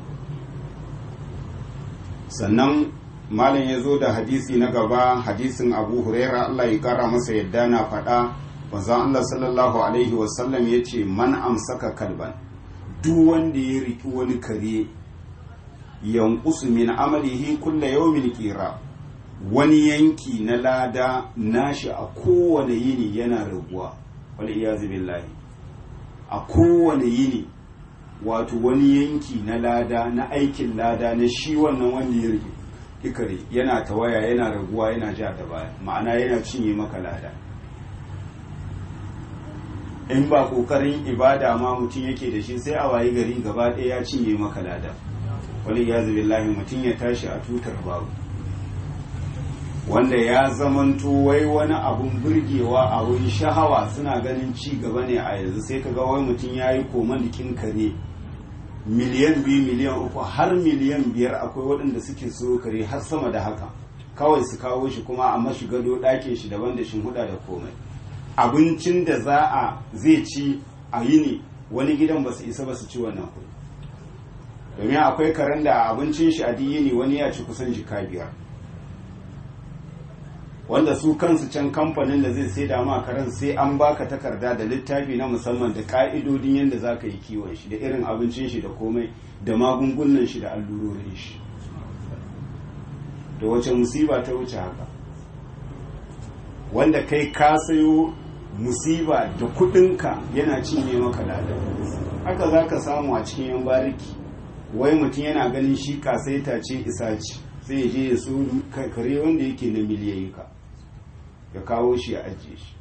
sannan malam ya zo da hadisi na gaba hadisin abu huraira Allah ya kara masa yadda na faɗa wanzan Allah sallallahu alaihi wasallam ya ce man amsaka kalban duk wanda ya riki wani kare yankusu min amalihi kulla yawmin qira wani yanki na lada nashi a kowane yini yana raguwa wal iyazu billahi a kowane yini wato wani yanki na lada na aikin lada na shi wannan wanda ya rike ikare yana tawaya yana raguwa yana ja da baya ma'ana yana cinye maka lada in ba kokarin ibada ma mutum yake da shi sai a wayi gari gaba ɗaya ya cinye maka lada wani ya billahi mutum ya tashi a tutar babu wanda ya zamanto wai wani abun burgewa abun shahawa suna ganin ci gaba ne a yanzu sai kaga wai mutum ya yi komandikin kare miliyan biyu miliyan uku har miliyan biyar akwai waɗanda suke so kare har sama da haka kawai su kawo shi kuma a mashi gado ɗakin shi daban da huda da komai abincin da za a zai ci a yini wani gidan ba su isa ba su ci wannan kuɗi domin akwai karen da abincin shi a yini wani ya ci kusan jika biyar wanda su kansu can kamfanin da zai sai da ma karen sai an baka takarda da littafi na musamman da ka'idodin yadda za ka yi kiwon shi da irin abincin shi da komai da magungunan shi da allurorin shi da wace musiba ta wuce haka wanda kai ka sayo musiba da kudinka yana cinye maka lada haka za ka samu a cikin yan bariki wai mutum yana ganin shi kasaita ce isa ce sai ya je ya so kare wanda yake na miliyayyuka ya kawo shi ya ajiye shi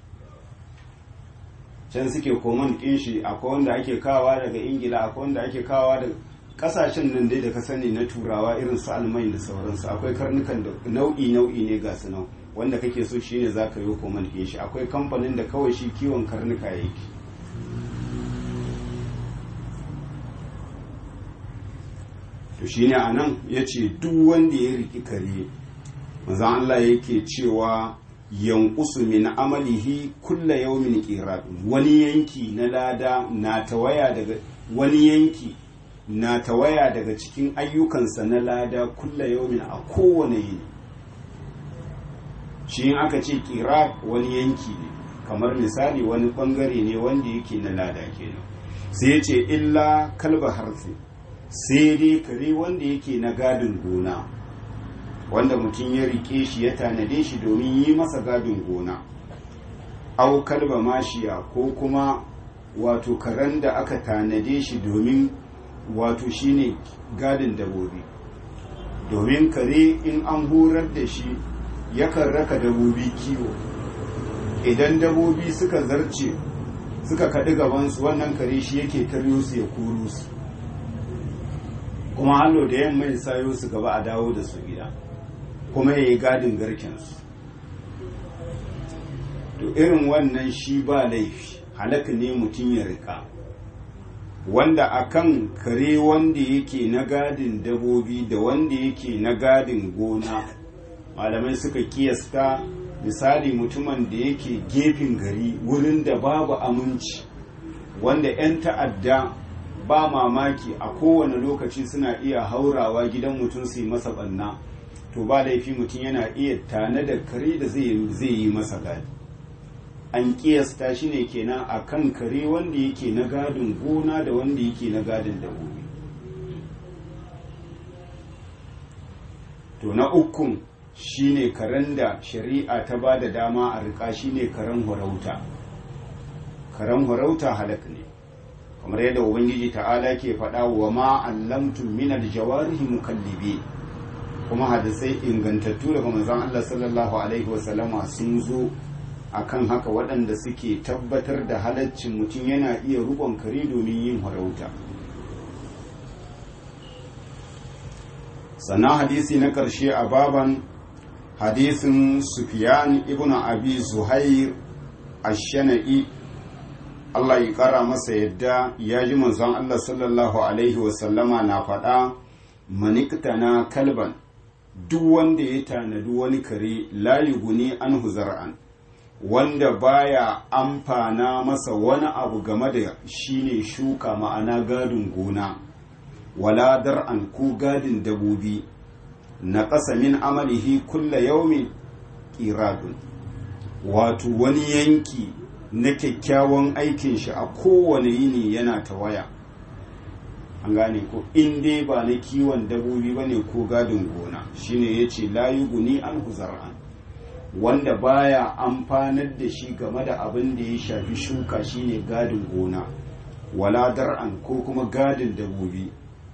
can suke koman ɗin shi akwai wanda ake kawa daga ingila akwai wanda ake kawa daga kasashen nan dai da ka sani na turawa irin su almai da sauransu akwai karnukan da nau'i nau'i ne ga su nan wanda kake so shine za ka yi koman ɗin shi akwai kamfanin da kawai shi kiwon karnuka yake to shine a nan ya ce duk wanda ya riki kare manzan Allah yake cewa yankusu min amalihi kulla yawmin qirat wani yanki na lada na tawaya daga wani yanki na tawaya daga cikin ayyukansa na lada kulla yawmin a kowane yini shi in aka ce qirat wani yanki ne kamar misali wani bangare ne wanda yake na lada kenan sai ya ce illa kalba harfi sai dai kare wanda yake na gadin gona wanda mutum ya rike shi ya tanade shi domin yi masa gadin gona au kalba mashiya ko kuma wato karen da aka tanade shi domin wato shine gadin dabobi domin kare in an horar da shi yakan raka dabobi kiwo idan dabobi suka zarce suka kaɗi gabansu wannan kare shi yake taryo su ya koro su kuma hallo da yamma ya sayo su gaba a dawo da su gida kuma ya yi gadin garkensu to irin wannan shi ba laifi halaka ne mutum ya rika wanda akan kare wanda yake na gadin dabobi da wanda yake na gadin gona malamai suka kiyasta misali mutumin da yake gefen gari wurin da babu aminci wanda 'yan ta'adda ba mamaki a kowane lokaci suna iya haurawa gidan mutum su yi masa banna to ba laifi mutum yana iya tane da kare da zai yi masa gadi an kiyasta shi ne kenan a kan kare wanda yake na gadin gona da wanda yake na gadin dabobi to na ukun shine karen da shari'a ta ba da dama a rika shine karen horauta karen horauta halak ne kamar yadda ubangiji ta'ala ke faɗa wa ma allamtum min aljawarihi mukallibi kuma hadisai ingantattu daga manzon Allah sallallahu alaihi wasallama sun zo akan haka waɗanda suke tabbatar da halaccin mutum yana iya rubon kare domin yin harauta sannan hadisi na ƙarshe a baban hadisin sufiyan ibn abi zuhair ash-shana'i Allah ya ƙara masa yadda ya ji manzon Allah sallallahu alaihi wasallama na faɗa maniktana kalban duk wanda ya tanadi wani kare layi guni an huzar'an wanda baya amfana masa wani abu game da shine shuka ma'ana gadin gona wala dar'an ko gadin dabobi na ƙasa min amalihi kulla yaumi ƙiradun wato wani yanki na kyakkyawan aikin shi a kowane yini yana ta waya an gane ko in dai ba na kiwon dabobi ba ne ko gadin gona shine ya ce layu guni an huzar'an wanda baya amfanar da shi game da abin da ya shafi shuka shine gadin gona wala dar'an ko kuma gadin dabobi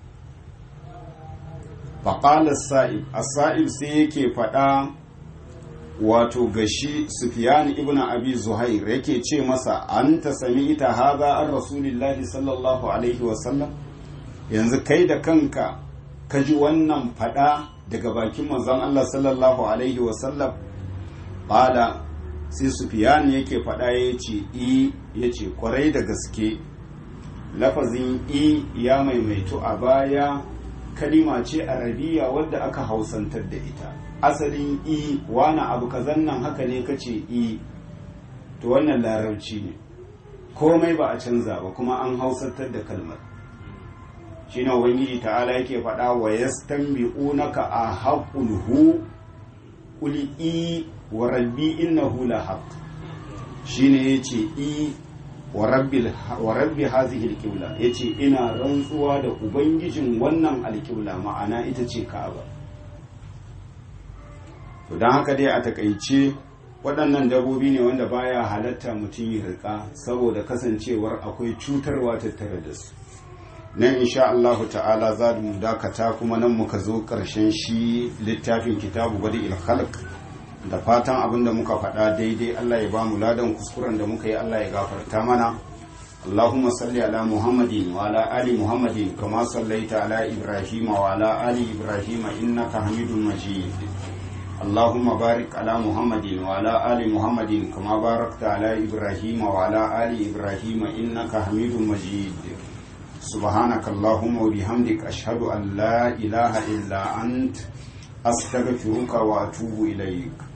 faƙalar sa'ib a sa'ib sai yake faɗa wato gashi Sufyan ibn Abi Zuhair yake ce masa an ta sami ita haza an Rasulillahi sallallahu alaihi wasallam yanzu kai da kanka ka ji wannan fada daga bakin manzon Allah sallallahu alaihi wasallam bada sai Sufyan yake fada yace i yace kwarai da gaske lafazin i ya maimaitu a baya kalima ce arabiya wadda aka hausantar da ita asalin i wani abu kazan nan haka ne kace i to wannan larabci ne komai ba a canza ba kuma an hausantar da kalmar shine ubangiji ta'ala yake faɗa wa yastanbi'unaka a haqqul hu qul i wa rabbi innahu la haqq shine yace i wa rabbi wa rabbi hadhihi alqibla yace ina rantsuwa da ubangijin wannan alqibla ma'ana ita ce ka'aba to don haka dai a takaice waɗannan dabobi ne wanda baya halatta mutum yi riƙa saboda kasancewar akwai cutarwa tattare da su nan insha Allahu ta'ala za mu dakata kuma nan muka zo ƙarshen shi littafin kitabu bari ilhalk da fatan abin da muka faɗa daidai Allah ya ba mu ladan kuskuren da muka yi Allah ya gafarta mana اللهم صل على محمد وعلى آل محمد كما صليت على إبراهيم وعلى آل إبراهيم إنك حميد مجيد اللهم بارك على محمد وعلى آل محمد كما باركت على إبراهيم وعلى آل إبراهيم إنك حميد مجيد سبحانك اللهم وبحمدك أشهد أن لا إله إلا أنت أستغفرك وأتوب إليك